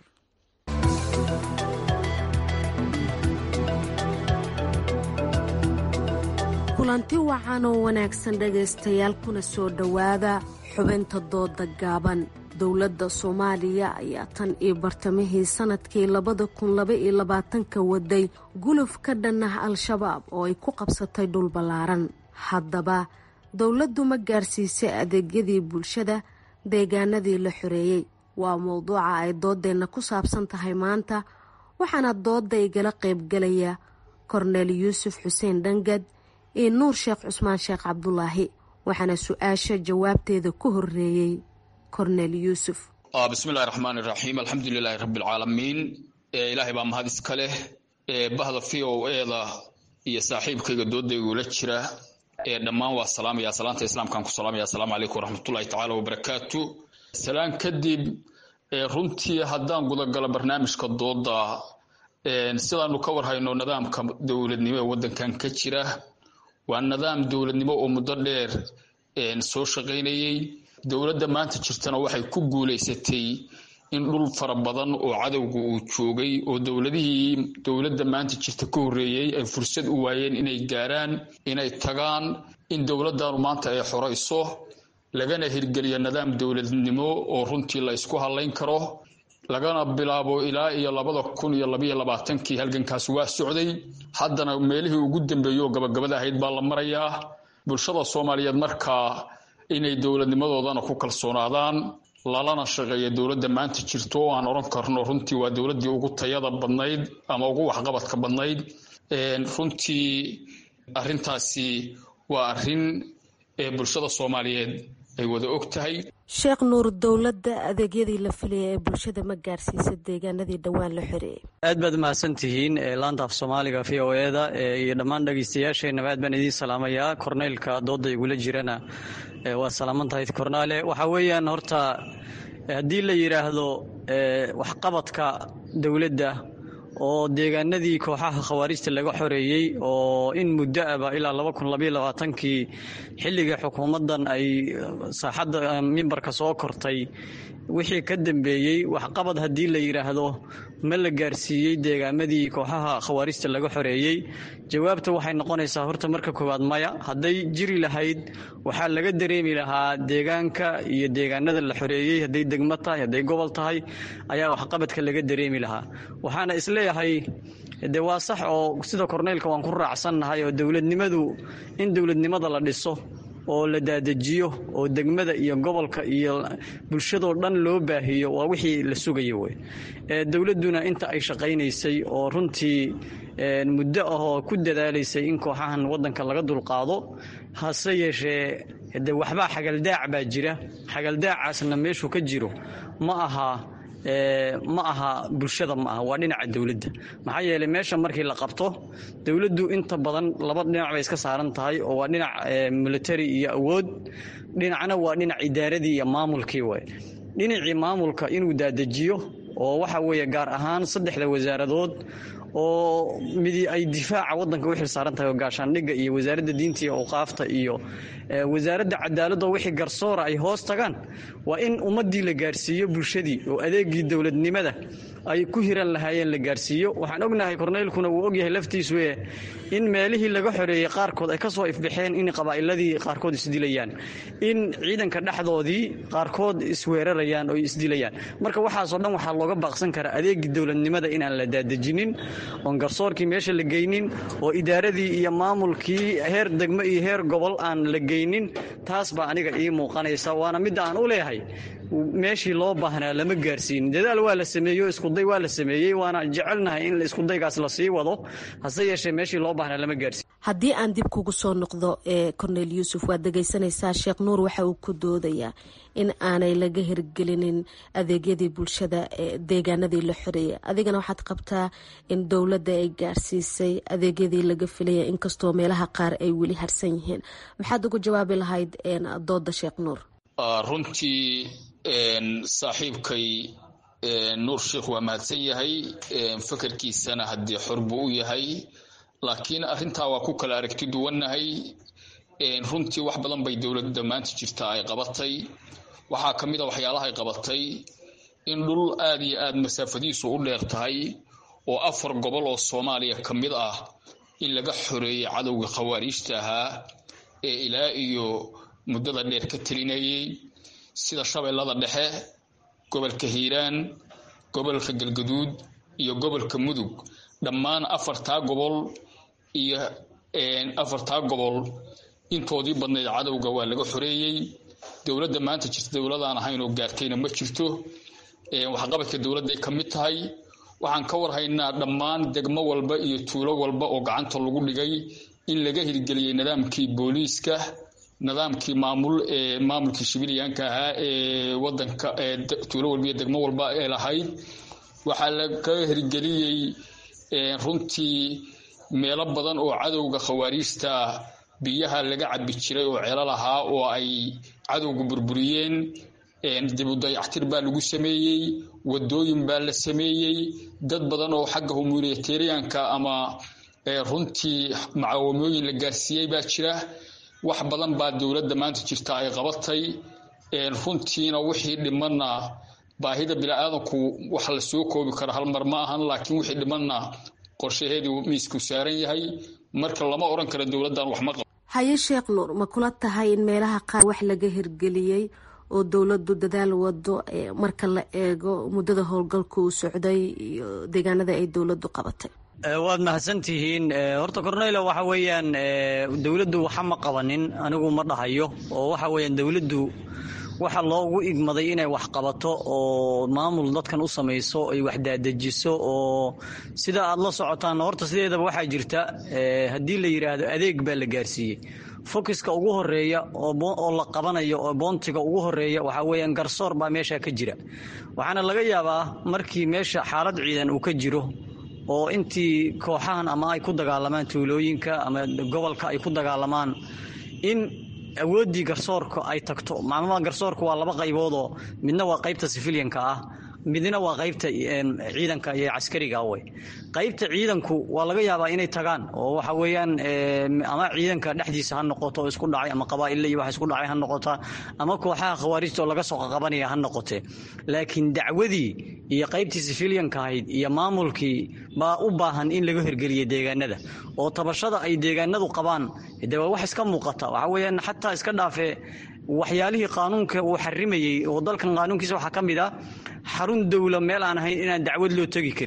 kulanti wacan oo wanaagsan dhegaystayaal kuna soo dhowaada xubinta dooda gaaban dowladda soomaaliya ayaa tan iyo bartamihii sanadkii labada kun laba iyo labaatanka waday guluf ka dhan ah al-shabaab oo ay ku qabsatay dhul ballaaran haddaba dowladdu ma gaarsiisay adeegyadii bulshada deegaanadii la xoreeyey waa mowduuca ay doodeenna ku saabsan tahay maanta waxaana dooda igala qaybgalaya korneel yuusuf xuseen dhangad iyo nuur sheekh cusmaan sheekh cabdulaahi waxaana su-aasha jawaabteeda ku horeeyey korneel yuusuf bismillahi raxmaan iraxiim alxamdulilaahi rabbilcaalamiin ilaahay baa mahad iska leh bahda v o eda iyo saaxiibkayga doodaygula jira dhammaan waa salaamaya salaanta islaamkaan ku salaamaya asalaamu calaykum waraxmatullahi tacaala wabarakaatu salaan kadib runtii haddaan gudagalo barnaamijka dooda sidaanu ka warhayno nidaamka dowladnimo ee wadankan ka jira waa nidaam dowladnimo oo muddo dheer soo shaqaynayey dowladda maanta jirtana waxay ku guulaysatay in dhul fara badan oo cadowga uu joogay oo dowladihii dowladda maanta jirta ka horreeyey ay fursad u waayeen inay gaaraan inay tagaan in dowladdanu maanta ay xorayso lagana hirgeliyo nidaam dowladnimo oo runtii la ysku hadlayn karo lagana bilaabo ilaa iyo labada kun iyo labaiyo labaatankii halgankaas waa socday haddana meelihii ugu dambeeyey oo gabagabada ahayd baa la marayaa bulshada soomaaliyeed markaa inay dowladnimadoodana ku kalsoonaadaan lalana shaqeeya dowladda maanta jirto oo aan odhan karno runtii waa dowladdii ugu tayada badnayd ama ugu waxqabadka badnayd runtii arrintaasi waa arrin ee bulshada soomaaliyeed ay wada og tahay sheekh nuur dowladda adeegyadii la filaya ee bulshada ma gaarsiisa deegaanadii dhowaan la xoreeyey aad baad mahadsan tihiin laanta af soomaaliga v o eda iyo dhammaan dhegeystayaasheenaba aad baan idiin salaamayaa korneylka dooda igula jirana waa salaaman tahay kornaale waxaa weeyaan horta haddii la yidhaahdo waxqabadka dowladda oo deegaanadii kooxaha khawaarijta laga xoreeyey oo in muddo aba ilaa laba kun labaiyo labaatankii xilliga xukuumaddan ay saaxadda mimbarka soo kortay wixii ka dambeeyey waxqabad haddii la yidhaahdo ma la gaarsiiyey deegaamadii kooxaha khawaarijta laga xoreeyey jawaabta waxay noqonaysaa horta marka koowaad maya hadday jiri lahayd waxaa laga dareemi lahaa deegaanka iyo deegaanada la xoreeyey hadday degmo tahay hadday gobol tahay ayaa waxqabadka laga dareemi lahaa waxaana isleeyahay de waa sax oo sida korneylka waan ku raacsannahay oo dowladnimadu in dowladnimada la dhiso oo la daadejiyo oo degmada iyo gobolka iyo bulshadoo dhan loo baahiyo waa wixii la sugayo wey dowladduna inta ay shaqaynaysay oo runtii muddo ahoo ku dadaalaysay in kooxahan waddanka laga dulqaado hase yeeshee de waxbaa xagaldaac baa jira xagaldaacaasna meeshuu ka jiro ma aha ma aha bulshada ma aha waa dhinaca dowladda maxaa yeelay meesha markii la qabto dowladdu inta badan laba dhinac bay iska saaran tahay oo waa dhinac military iyo awood dhinacna waa dhinac idaaradii iyo maamulkii waay dhinacii maamulka inuu daadejiyo oo waxa weeye gaar ahaan saddexda wasaaradood oo midi ay difaaca wadanka u xil saaran tahay oo gaashaandhigga iyo wasaaradda diinta iyo awqaafta iyo wasaaradda cadaaladda wixii garsoora ay hoos tagaan waa in ummaddii la gaarsiiyo bulshadii oo adeegii dowladnimada ay ku hiran lahaayeen la gaarsiiyo waxaan ognahay korneylkuna wuu ogyahay laftiisu in meelihii laga xoreeyey qaarkood ay ka soo ifbaxeen in qabaa'iladii qaarkood isdilayaan in ciidanka dhexdoodii qaarkood isweerarayaan oo isdilayaan marka waxaasoo dhan waxaa looga baaqsan karaa adeegii dowladnimada inaan la daadejinin oon garsoorkii meesha la geynin oo idaaradii iyo maamulkii heer degmo iyo heer gobol aan la geynin taas baa aniga ii muuqanaysa waana midda aan u leeyahay meeshii loo baahnaa lama gaarsiinin dadaal waa la sameeyo iskuday waa la sameeyey waana jecelnahay in iskudaygaas la sii wado hase yeeshee meeshii loo baahnaa lama gaarsiin haddii aan dib kugu soo noqdo ee cornel yuusuf waad dhegaysanaysaa sheekh nuur waxa uu ku doodayaa in aanay laga hirgelinin adeegyadii bulshada ee deegaanadii la xoreeyay adigana waxaad qabtaa in dowladda ay gaarsiisay adeegyadii laga filaya inkastoo meelaha qaar ay weli harsan yihiin maxaad ugu jawaabi lahayd dooda sheekh nuur runtii saaxiibkay nuur sheikh waa mahadsan yahay fakarkiisana haddii xor buu u yahay laakiin arrintaa waa ku kala aragti duwannahay runtii wax badan bay dowladda maanta jirtaa ay qabatay waxaa ka mid a waxyaalaha ay qabatay in dhul aad iyo aad masaafadiisu u dheer tahay oo afar gobol oo soomaaliya ka mid ah in laga xoreeyey cadowga khawaariijta ahaa ee ilaa iyo muddada dheer ka telinayay sida shabeellada dhexe gobolka hiiraan gobolka galgaduud iyo gobolka mudug dhammaan afartaa gobol iyo afartaa gobol intoodii badnayd cadowga waa laga xoreeyey dowladda maanta jirta dowladaan ahayn oo gaartayna ma jirto waxqabadka dowladday ka mid tahay waxaan ka warhaynaa dhammaan degmo walba iyo tuulo walba oo gacanta lagu dhigay in laga hirgeliyey nidaamkii booliiska nidaamkii maamul ee maamulkii shibiliyaanka ahaa ee wadanka tuulo walba iyo degmo walba ee lahayd waxaa laga hirgeliyey runtii meelo badan oo cadowga khawaariijta biyaha laga cabi jiray oo ceelo lahaa oo ay cadowga burburiyeen dib u dayactir baa lagu sameeyey wadooyin baa la sameeyey dad badan oo xagga humanitarianka ama runtii macaawamooyin la gaarsiiyey baa jira wax badan baa dowladda maanta jirta ay qabatay runtiina wixii dhimanna baahida biniaadanku wax la soo koobi karo hal mar ma ahan laakiin wixii dhimanna qorshaheedii miisku saaran yahay marka lama oran karo dowladdan wax ma qabo haye sheekh nuur ma kula tahay in meelaha qaar wax laga hirgeliyey oo dowladdu dadaal wado marka la eego muddada howlgalka uu socday iyo deegaanada ay dowladdu qabatay waad mahadsantihiin horta corneylo waxa weeyaan dowladdu waxa ma qabanin anigu ma dhahayo oo waxa weeyaan dowladdu waxa loogu igmaday inay wax qabato oo maamul dadkan u samayso ay wax daadejiso oo sida aad la socotaan horta sideedaba waxaa jirta haddii la yidhaahdo adeeg baa la gaarsiiyey fokiska ugu horeeya oo la qabanayo oo boontiga ugu horeeya waxaa weeyaan garsoor baa meesha ka jira waxaana laga yaabaa markii meesha xaalad ciidan uu ka jiro oo intii kooxahan ama ay ku dagaalamaan tuulooyinka ama gobolka ay ku dagaalamaan in awooddii garsoorka ay tagto macluumaad garsoorka waa laba qayboodoo midna waa qaybta sifiliyanka ah midna waa qaybta ciidanka iyo caskariga wey qaybta ciidanku waa laga yaabaa inay tagaan oo waxa weeyaan ama ciidanka dhexdiisa ha noqoto oo isku dhacay ama qabaa'ille iyo wax isku dhacay ha noqota ama kooxaha khawaarijta oo laga soo qaqabanaya ha noqotee laakiin dacwadii iyo qaybtii sifiliyanka ahayd iyo maamulkii baa u baahan in laga hirgeliyo deegaanada oo tabashada ay deegaanadu qabaan de waa wax iska muuqata waxa weeyaan xataa iska dhaafee waxyaalihii qaanuunka uu xarimayey oo dalkan qaanuunkiisa waxaa ka mid ah xarun dowla meel aan ahayn inaan dacwad loo tegi karin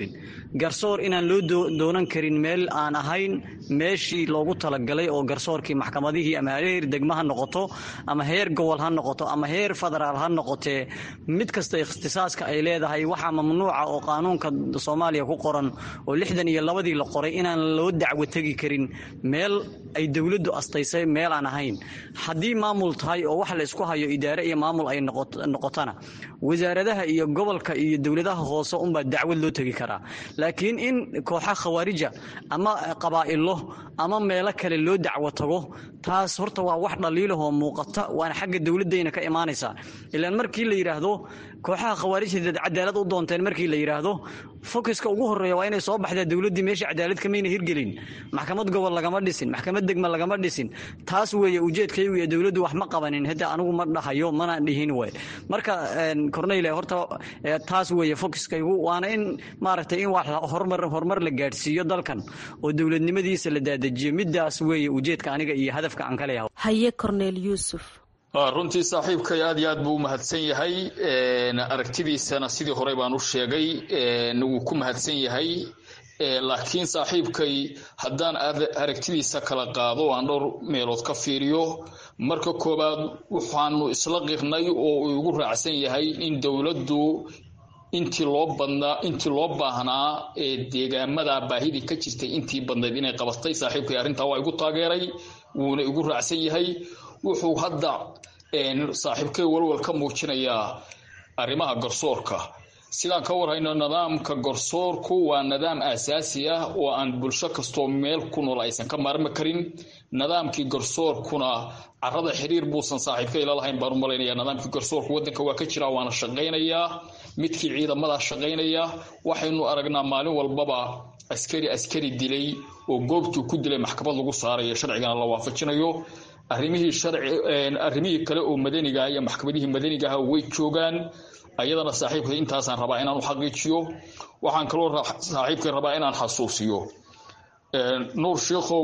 garsoor inaan loo doonan karin meel aan ahayn meeshii loogu talagalay oo garsoorkii maxkamadihii ama heer degmo ha noqoto ama heer gobol ha noqoto ama heer federaal ha noqotee mid kasta ikhtisaaska ay leedahay waxaa mamnuuca oo qaanuunka soomaaliya ku qoran oo lixdan iyo labadii la qoray inaan loo dacwo tegi karin meel ay dowladdu astaysay meel aan ahayn haddii maamul tahay oo wax la isku hayo idaare iyo maamul ay noqotona wasaaradaha iyo gobolka iyo dowladaha hoose unbaa dacwad loo tegi karaa laakiin in kooxa khawaarija ama qabaa'ilo ama meelo kale loo dacwo tago taas horta waa wax dhaliilahoo muuqata waana xagga dowladayna ka imaanaysaa ilaan markii la yidhaahdo kooxaha khawaarijta cadaalad u doonteen markii la yidhaahdo fokiska ugu horeeya waa inay soo baxdaa dowladdii meesha cadaalad kamayna hirgelin maxkamad gobol lagama dhisin maxkamad degma lagama dhisin taas weeye ujeedkaygu iyo dowladdu wax ma qabanin hadda anigu ma dhahayo mana dhihin we marka corneyle horta taas weeye fokiskaygu waana in maaragtay in wax horumar horumar la gaadhsiiyo dalkan oo dowladnimadiisa la daadajiyo midaas weeye ujeedka aniga iyo hadafka aan ka leeyahay haye corneel yuusuf runtii saaxiibkay aad iyo aad buu u mahadsan yahay aragtidiisana sidii horey baan u sheegay wuu ku mahadsan yahay laakiin saaxiibkay haddaan aragtidiisa kala qaado aan dhowr meelood ka fiiriyo marka koowaad waxaanu isla qirnay oo uu igu raacsan yahay in dowladdu intii loo badnaa intii loo baahnaa ee deegaamada baahidii ka jirtay intii badnayd inay qabatay saaxiibkay arrintaa waa igu taageeray wuuna igu raacsan yahay wuxuu hadda saaxiibkay walwal ka muujinayaa arrimaha garsoorka sidaan ka warhayno nidaamka garsoorku waa nidaam aasaasi ah oo aan bulsho kastoo meel ku nool aysan ka maarmi karin nidaamkii garsoorkuna carada xiriir buusan saaxiibkay la lahayn baan u malaynaya nidaamkii garsoorku waddanka waa ka jiraa waana shaqaynayaa midkii ciidamadaa shaqaynaya waxaynu aragnaa maalin walbaba askari askari dilay oo goobtuu ku dilay maxkamad lagu saarayo sharcigana la waafajinayo arrimihii sharci arrimihii kale oo madaniga iyo maxkamadihii madanigaha way joogaan ayadana saaxiibka intaasaan rabaa inaan u xaqiijiyo waxaan kaloo saaxiibkay rabaa inaan xasuusiyo nuur sheikhow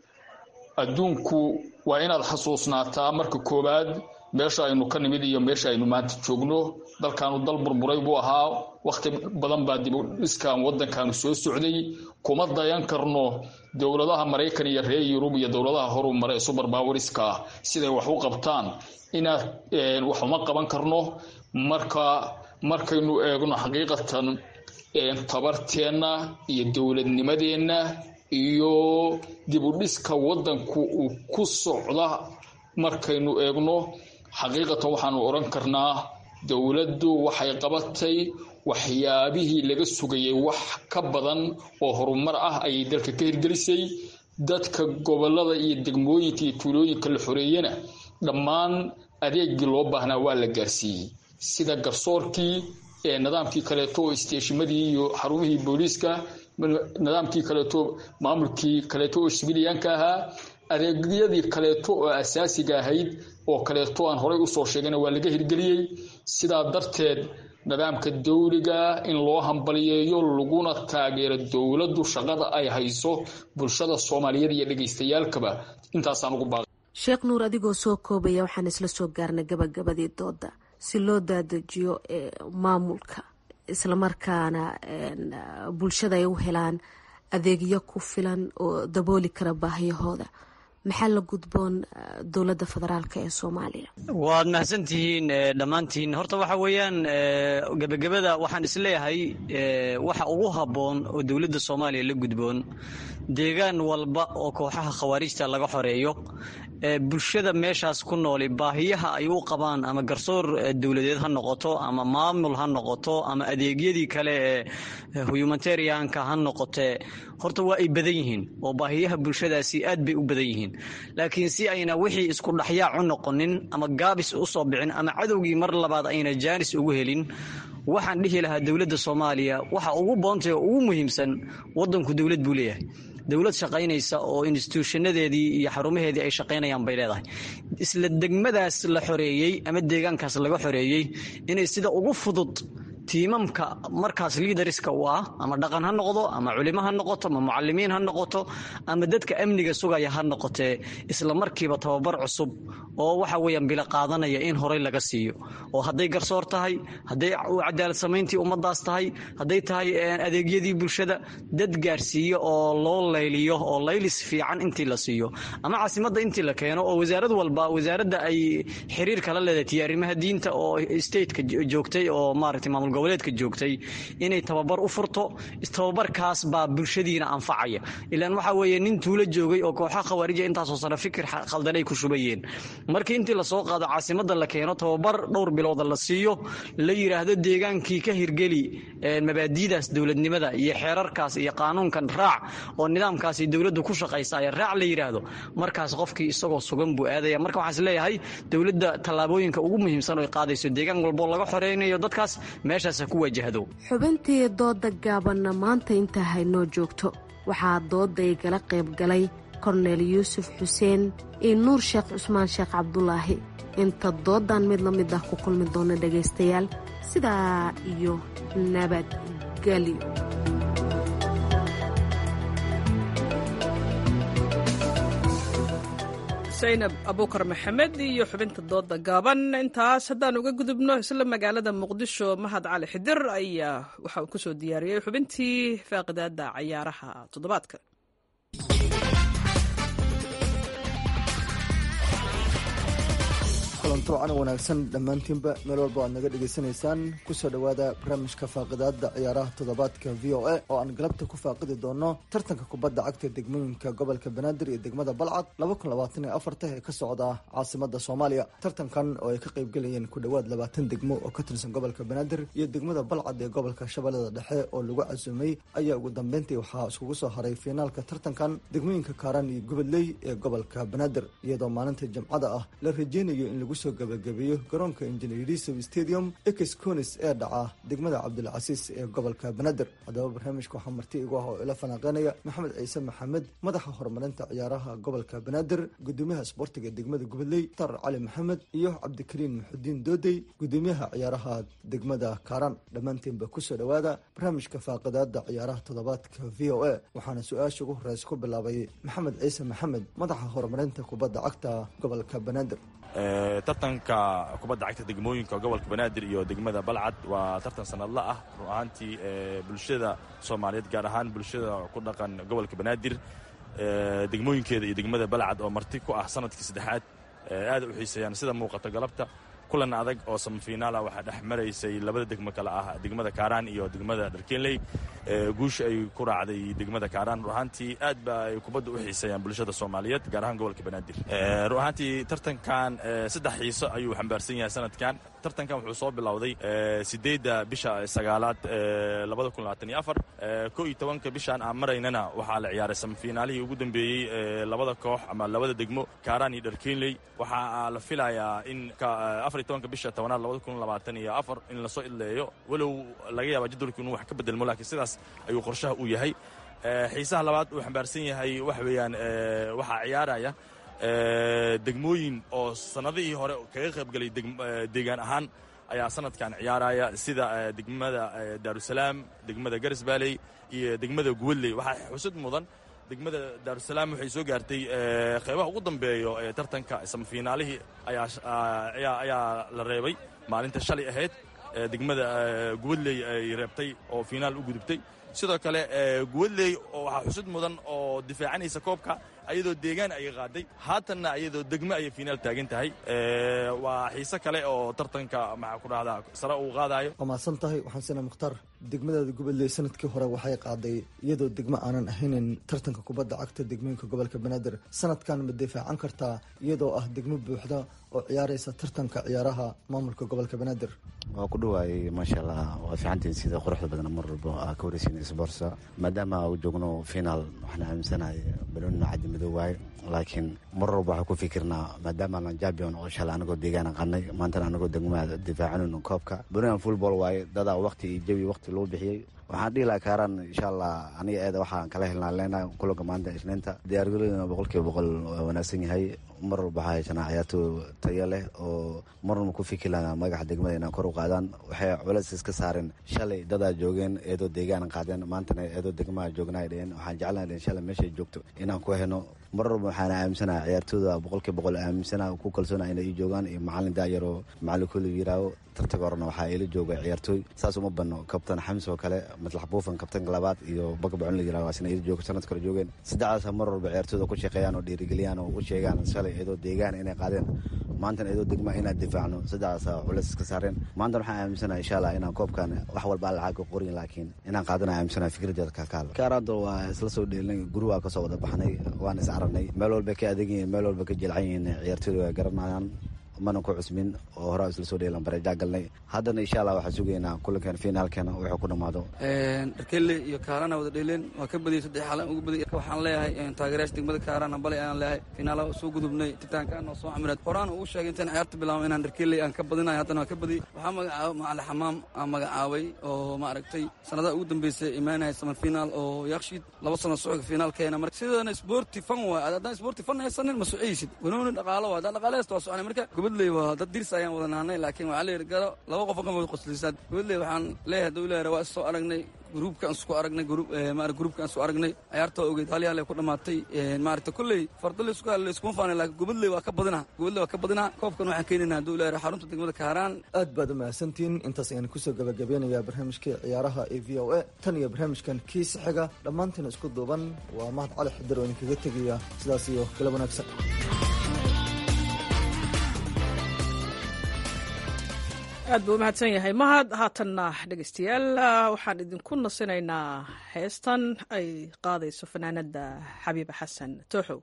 adduunku waa inaad xasuusnaataa marka koowaad meesha aynu ka nimid iyo meesha aynu maanta joogno dalkaanu dal burburay buu ahaa wakhti badan baa dib u dhiskan waddankaanu soo socday kuma dayan karno dowladaha maraykan iyo reer yurub iyo dowladaha horu mare suber bawariska siday wax u qabtaan inaad wax uma qaban karno marka markaynu eegno xaqiiqatan tabarteenna iyo dowladnimadeenna iyo dib u dhiska waddanku uu ku socda markaynu eegno xaqiiqatan waxaanu odhan karnaa dowladdu waxay qabatay waxyaabihii laga sugayay wax ka badan oo horumar ah ayay dalka ka hirgelisay dadka gobolada iyo degmooyinka iyo tuulooyinka la xoreeyena dhammaan adeegii loo baahnaa waa la gaarsiiyey sida garsoorkii ee nidaamkii kaleeto oo isteeshimadii iyo xarumihii booliiska nidaamkii kaleeto maamulkii kaleeto oo sibiliyaanka ahaa adeegyadii kaleeto oo asaasiga ahayd oo kaleeto aan horey usoo sheegayna waa laga hirgeliyey sidaa darteed nidaamka dawliga in loo hambaliyeeyo laguna taageero dowladdu shaqada ay hayso bulshada soomaaliyeed iyo dhegaystayaalkaba intaasaan ugu baaqay sheekh nuur adigoo soo koobaya waxaan isla soo gaarnay gabagabadii dooda si loo daadajiyo maamulka islamarkaana bulshada ay u helaan adeegyo ku filan oo dabooli kara baahiyahooda maxaa la gudboon dowladda federaalk ee soomaaliya waad mahadsantihiin dhammaantiin horta waxa weeyaan gebagabada waxaan isleeyahay waxa ugu habboon oo dowladda soomaaliya la gudboon deegaan walba oo kooxaha khawaarijta laga xoreeyo bulshada meeshaas ku nooli baahiyaha ay u qabaan ama garsoor dowladeed ha noqoto ama maamul ha noqoto ama adeegyadii kale ee humanitarianka ha noqotee horta waa ay badan yihiin oo baahiyaha bulshadaasi aad bay u badan yihiin laakiin si ayna wixii isku dhaxyaac u noqonin ama gaabis u soo bixin ama cadowgii mar labaad ayna jaanis ugu helin waxaan dhihi lahaa dowladda soomaaliya waxa ugu boontay oo ugu muhiimsan wadanku dowlad buu leeyahay dowlad shaqaynaysa oo instituushanadeedii iyo xarumaheedii ay shaqaynayaan bay leedahay isla degmadaas la xoreeyey ama deegaankaas laga xoreeyey inay sida ugu fudud tiimamka markaas liidariska u ah ama dhaqan ha noqdo ama culimo ha noqoto ama mucalimiin ha noqoto ama dadka amniga sugaya ha noqotee isla markiiba tababar cusub oo waxa weeyaan bila qaadanaya in horey laga siiyo oo hadday garsoor tahay hadday cadaalad samayntii ummadaas tahay hadday tahay adeegyadii bulshada dad gaarsiiyo oo loo layliyo oo laylis fiican intii la siiyo ama caasimadda intii la keeno oo wasaarad walba wasaaradda ay xiriir kala leedahay arrimaha diinta oo stateka joogtay oo maaragtay maamul goboleedka joogtay inay tababar u furto tababarkaas baa bulshadiina anfacaya ilaan waxa weeye nin tuulo joogay oo kooxaha khawaarija intaasoo sano fikir khaldan ay ku shubayeen markii intii lasoo qaado caasimadda la keeno tababar dhowr bilooda la siiyo la yidhaahdo deegaankii ka hirgeli mabaadiidaas dowladnimada iyo xeerarkaas iyo qaanuunkan raac oo nidaamkaasi dowladdu ku shaqaysaya raac la yidhaahdo markaas qofkii isagoo sugan buu aadaya marka waxaan is leeyahay dowladda tallaabooyinka ugu muhiimsan oy qaadayso deegaan walboo laga xoreynayo dadkaas meeshaas ha ku wajahdo xubintii dooda gaabanna maanta intaa haynoo joogto waxaa dooda igala qayb galay korneel yuusuf xuseen iyo nuur sheekh cusmaan sheekh cabdulaahi inta doodan mid la mid ah ku kulmi doona dhegaystayaal sidaa iyo nabadgelyo saynab abuukar maxamed iyo xubinta dooda gaaban intaas haddaan uga gudubno isla magaalada muqdisho mahad cali xidir ayaa waxa uu kusoo diyaariyey xubintii faaqidaada cayaaraha toddobaadka kulanto wacan wanaagsan dhammaantiinba meel walba aad naga dhegaysanaysaan kusoo dhowaada barnaamijka faaqidaada ciyaaraha toddobaadka v o a oo aan galabta ku faaqidi doono tartanka kubadda cagta degmooyinka gobolka banaadir iyo degmada balcad laba kun labaatan iyo afarta ee ka socda caasimada soomaaliya tartankan oo ay ka qaybgelayeen ku dhowaad labaatan degmo oo ka tirsan gobolka banaadir iyo degmada balcad ee gobolka shabeellada dhexe oo lagu casumay ayaa ugu dambeyntii waxaa iskugu soo haray fiinaalka tartankan degmooyinka kaaran iyo gubadley ee gobolka banaadir iyadoo maalinta jimcada ah la rajeynayo in lagu soo gabagabeeyo garoonka injineerisow stadium ex conis ee dhaca degmada cabdulcasiis ee gobolka banaadir haddaba barnaamijka waxaa marti igu ah oo ila falanqeynaya maxamed ciise maxamed madaxa horumarinta ciyaaraha gobolka banaadir gudoomiyaha isboortiga degmada gubadley tar cali maxamed iyo cabdikariin muxudiin doodey gudoomiyaha ciyaaraha degmada kaaran dhammaantiinba kusoo dhowaada barnaamijka faaqidaada ciyaaraha toddobaadka v o a waxaana su-aasha ugu horeysa ku bilaabay maxamed ciise maxamed madaxa horumarinta kubadda cagta gobolka banaadir tartanka kubadda cagta degmooyinka gobolka banaadir iyo degmada balcad waa tartan sanadla ah run ahaantii bulshada soomaaliyeed gaar ahaan bulshada ku dhaqan gobolka banaadir degmooyinkeeda iyo degmada balcad oo marti ku ah sanadkii saddexaad aada u xiiseeyaan sida muuqato galabta kulan adag oo samafiinaala waxaa dhex maraysay labada degmo kale ah degmada kaaraan iyo degmada dharkenley guusha ay ku raacday degmada kaaraan run ahaantii aad ba ay kubadda u xiiseeyaan bulshada soomaaliyeed gaar ahaan gobolka banaadir run ahaantii tartankan saddex xiiso ayuu xambaarsan yahay sanadkan tartankan wuxuu soo bilowday sideedda bisha sagaalaad labada kun labaatan iyo afar ko iyo tobanka bishaan aan maraynana waxaa la ciyaaray samafiinaalihii ugu dambeeyey labada koox ama labada degmo kaaraan iyo dharkenley waxaa la filayaa in afar iyo tobanka bisha tobanaad labada kun labaatan iyo afar in lasoo idleeyo walow laga yaaba jadwalku inuu wax ka bedelmo laakiin sidaas ayuu qorshaha u yahay xiisaha labaad uu xambaarsan yahay waxa weeyaan waxaa ciyaaraya degmooyin oo sannadihii hore kaga qaybgelay deegaan ahaan ayaa sanadkan ciyaaraya sida degmada daarusalaam degmada garisbaaley iyo degmada guwadley waxaa xusud mudan degmada daarusalaam waxay soo gaartay qeybaha ugu dambeeyo ee tartanka samafiinaalihii ayaa la reebay maalinta shalay ahayd degmada guwadley ay reebtay oo fiinaal u gudubtay sidoo kale guwadley oo waxaa xusud mudan oo difaacanaysa koobka ayadoo deegaan ayay qaaday haatanna ayadoo degmo ayay fiinaal taagan tahay waa xiise kale oo tartanka maxaa ku dhahdaa sare uu qaadayo waa mahadsan tahay waxaan sina mukhtaar degmadaada gubadley sanadkii hore waxay qaaday iyadoo degmo aanan ahaynin tartanka kubadda cagta degmooyinka gobolka banaadir sanadkan ma difaacan kartaa iyadoo ah degmo buuxda oo ciyaaraysa tartanka ciyaaraha maamulka gobolka banaadir waa ku dhawaayey maasha allah waa fiicantiin sida quruxda badan mar walba aa ka wareysiin sborsa maadaama u joogno finaal waxaan aaminsanahay banoonina caddi madow waaye laakiin mar walba waxaan ku fikirnaa maadaama aan champion oo shalay anagoo deegaan qanay maantana anagoo degmada difaacanayno koobka banoonian football waaye dadaa waqti iyo jawi waqti loo bixiyey waxaan dhihi lahaa kaaraan insha allah aniga eeda waxaan kala helnaa leena kulanka maanta isniinta diyaargaroodina boqol kiiba boqol waa wanaagsan yahay mar walba waxaa haysanaa ciyaartooy tayo leh oo marnaba ku fikir lahaa magaxa degmada inaan kor u qaadaan waxay culays iska saareen shalay dadaa joogeen eedoo deegaan qaadeen maantana eedoo degmaha joognaay dheheen waxaan jeclaan dheheen shalay meeshay joogto inaan ku heno mar walba waxaan aaminsanaha ciyaartooyda boqolkiiba boqol aaminsana ku kalsoona inay ii joogaan iyo macalin daayaroo macalin kuli yiraaho tartaga horena waxaa ila jooga ciyaartooy saas uma banno kabtan xamis oo kale matlax buufan kabtanka labaad iyo bagabacon la yiraho asina ila jooga sanad kale joogeen saddexdaas mar walba ciyaartooyda ku shaqeeyaan oo dhiirigeliyaan oo u sheegaan shalay iyadoo deegaan inay qaadeen maantana iyadoo degma inaan difaacno saddexdaas culays iska saareen maantana waxaan aaminsanaha insha allah inaan koobkan wax walba lacag ka qorin laakiin inaan qaadana aaminsanaha fikradeeda kakaal kaaraado waa isla soo dheelinay guri waa kasoo wada baxnay waan is aragnay meel walba ka adegan yihiin meel walba ka jilcan yihiin ciyaartooyda waa garanayaan mana ku cusmin oo horaa isla soo dheelan bareejaa galnay haddana insha allah waxaan sugaynaa kulankan finaalkeena wuxuu ku dhammaado dharkelle iyo kaarana wada dheeleen waa ka badiyey saddex xalan ugu badiyay waxaan leeyahay taageerayaasha degmada kaarana balay ayaan leeyahay finaala soo gudubnay titaankaan oo soo xamireed horaan uu sheegay intaan ciyaarta bilaabo inaan dharkelle aan ka badinayo haddana waa ka badiyey waxaa magacaabay macali xamaam aan magacaabay oo maaragtay sanadaha ugu dambeysay imaanaya saman finaal oo yakshiid laba sano socodka finaalkeena marka sidana sporti fan waay haddaan sporti fan haysanin ma sociysid wanooni dhaqaalo waay haddaan dhaqaale haysta waa soconay marka gabadley waa dad dirs ayaan wada nahanay laakiin waxaa leeyahay garo laba qof ka wada qoslisaad gabadley waxaan leeyahay hadduu leeyahay waa soo aragnay gruubkaan isku aragnay maara gruubkaan isku aragnay ciyaarta ogeyd hal yaal ay ku dhamaatay maaragta kolley fardale isku hal iskuma faanay laakiin gobadley waa ka badinaa gobadley waa ka badinaa koobkan waxaan keenaynaa hadduu leeyahay xarunta degmada kaaraan aad baad u mahadsantihiin intaas ayaan kusoo gabagabeynayaa barnaamijkii ciyaaraha ee v o a tan iyo barnaamijkan kiisa xiga dhammaantiin isku duuban waa mahad cali xidar oo idinkaga tegaya sidaas iyo kala wanaagsan aad buu u mahadsan yahay mahad haatanna dhegeystayaal waxaan idinku nasinaynaa heestan ay qaadayso fanaanada xabiiba xasan tooxow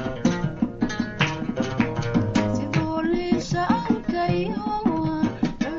Sidoo liisha ankayo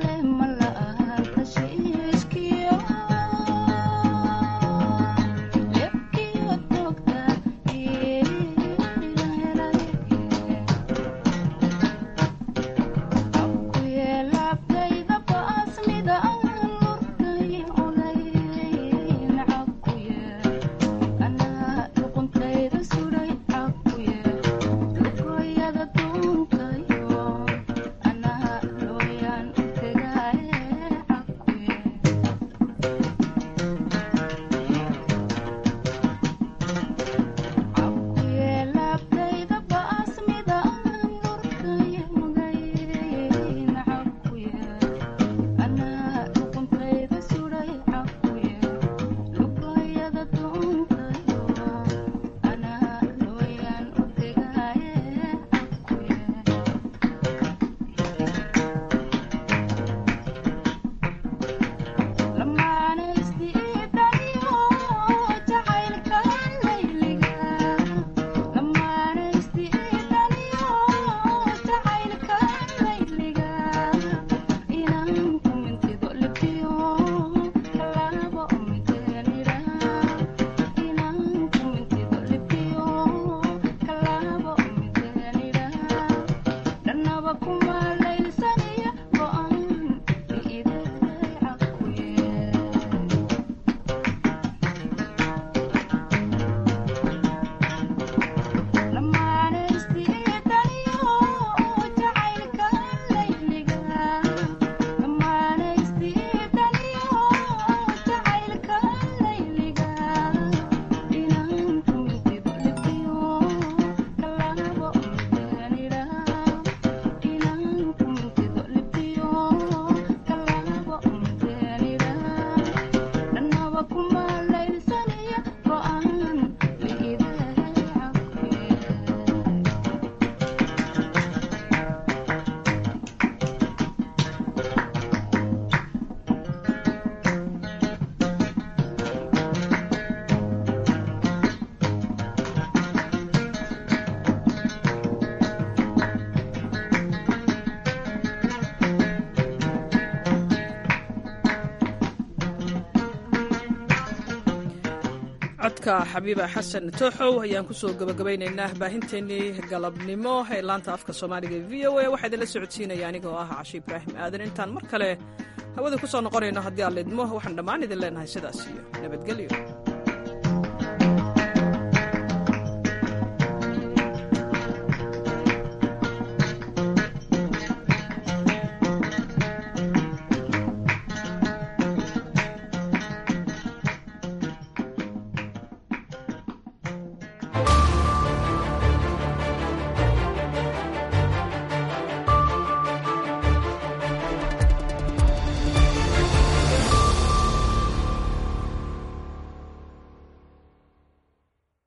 codka xabiiba xasan tooxow ayaan kusoo gabagabaynaynaa baahinteennii galabnimo ee laanta afka soomaaliga v o a waxaa idinla socodsiinaya anigoo ah cashi ibraahim aadan intaan mar kale hawada ku soo noqonayno haddii aan lidmo waxaan dhammaan idin leenahay sidaas iyo nabadgelyo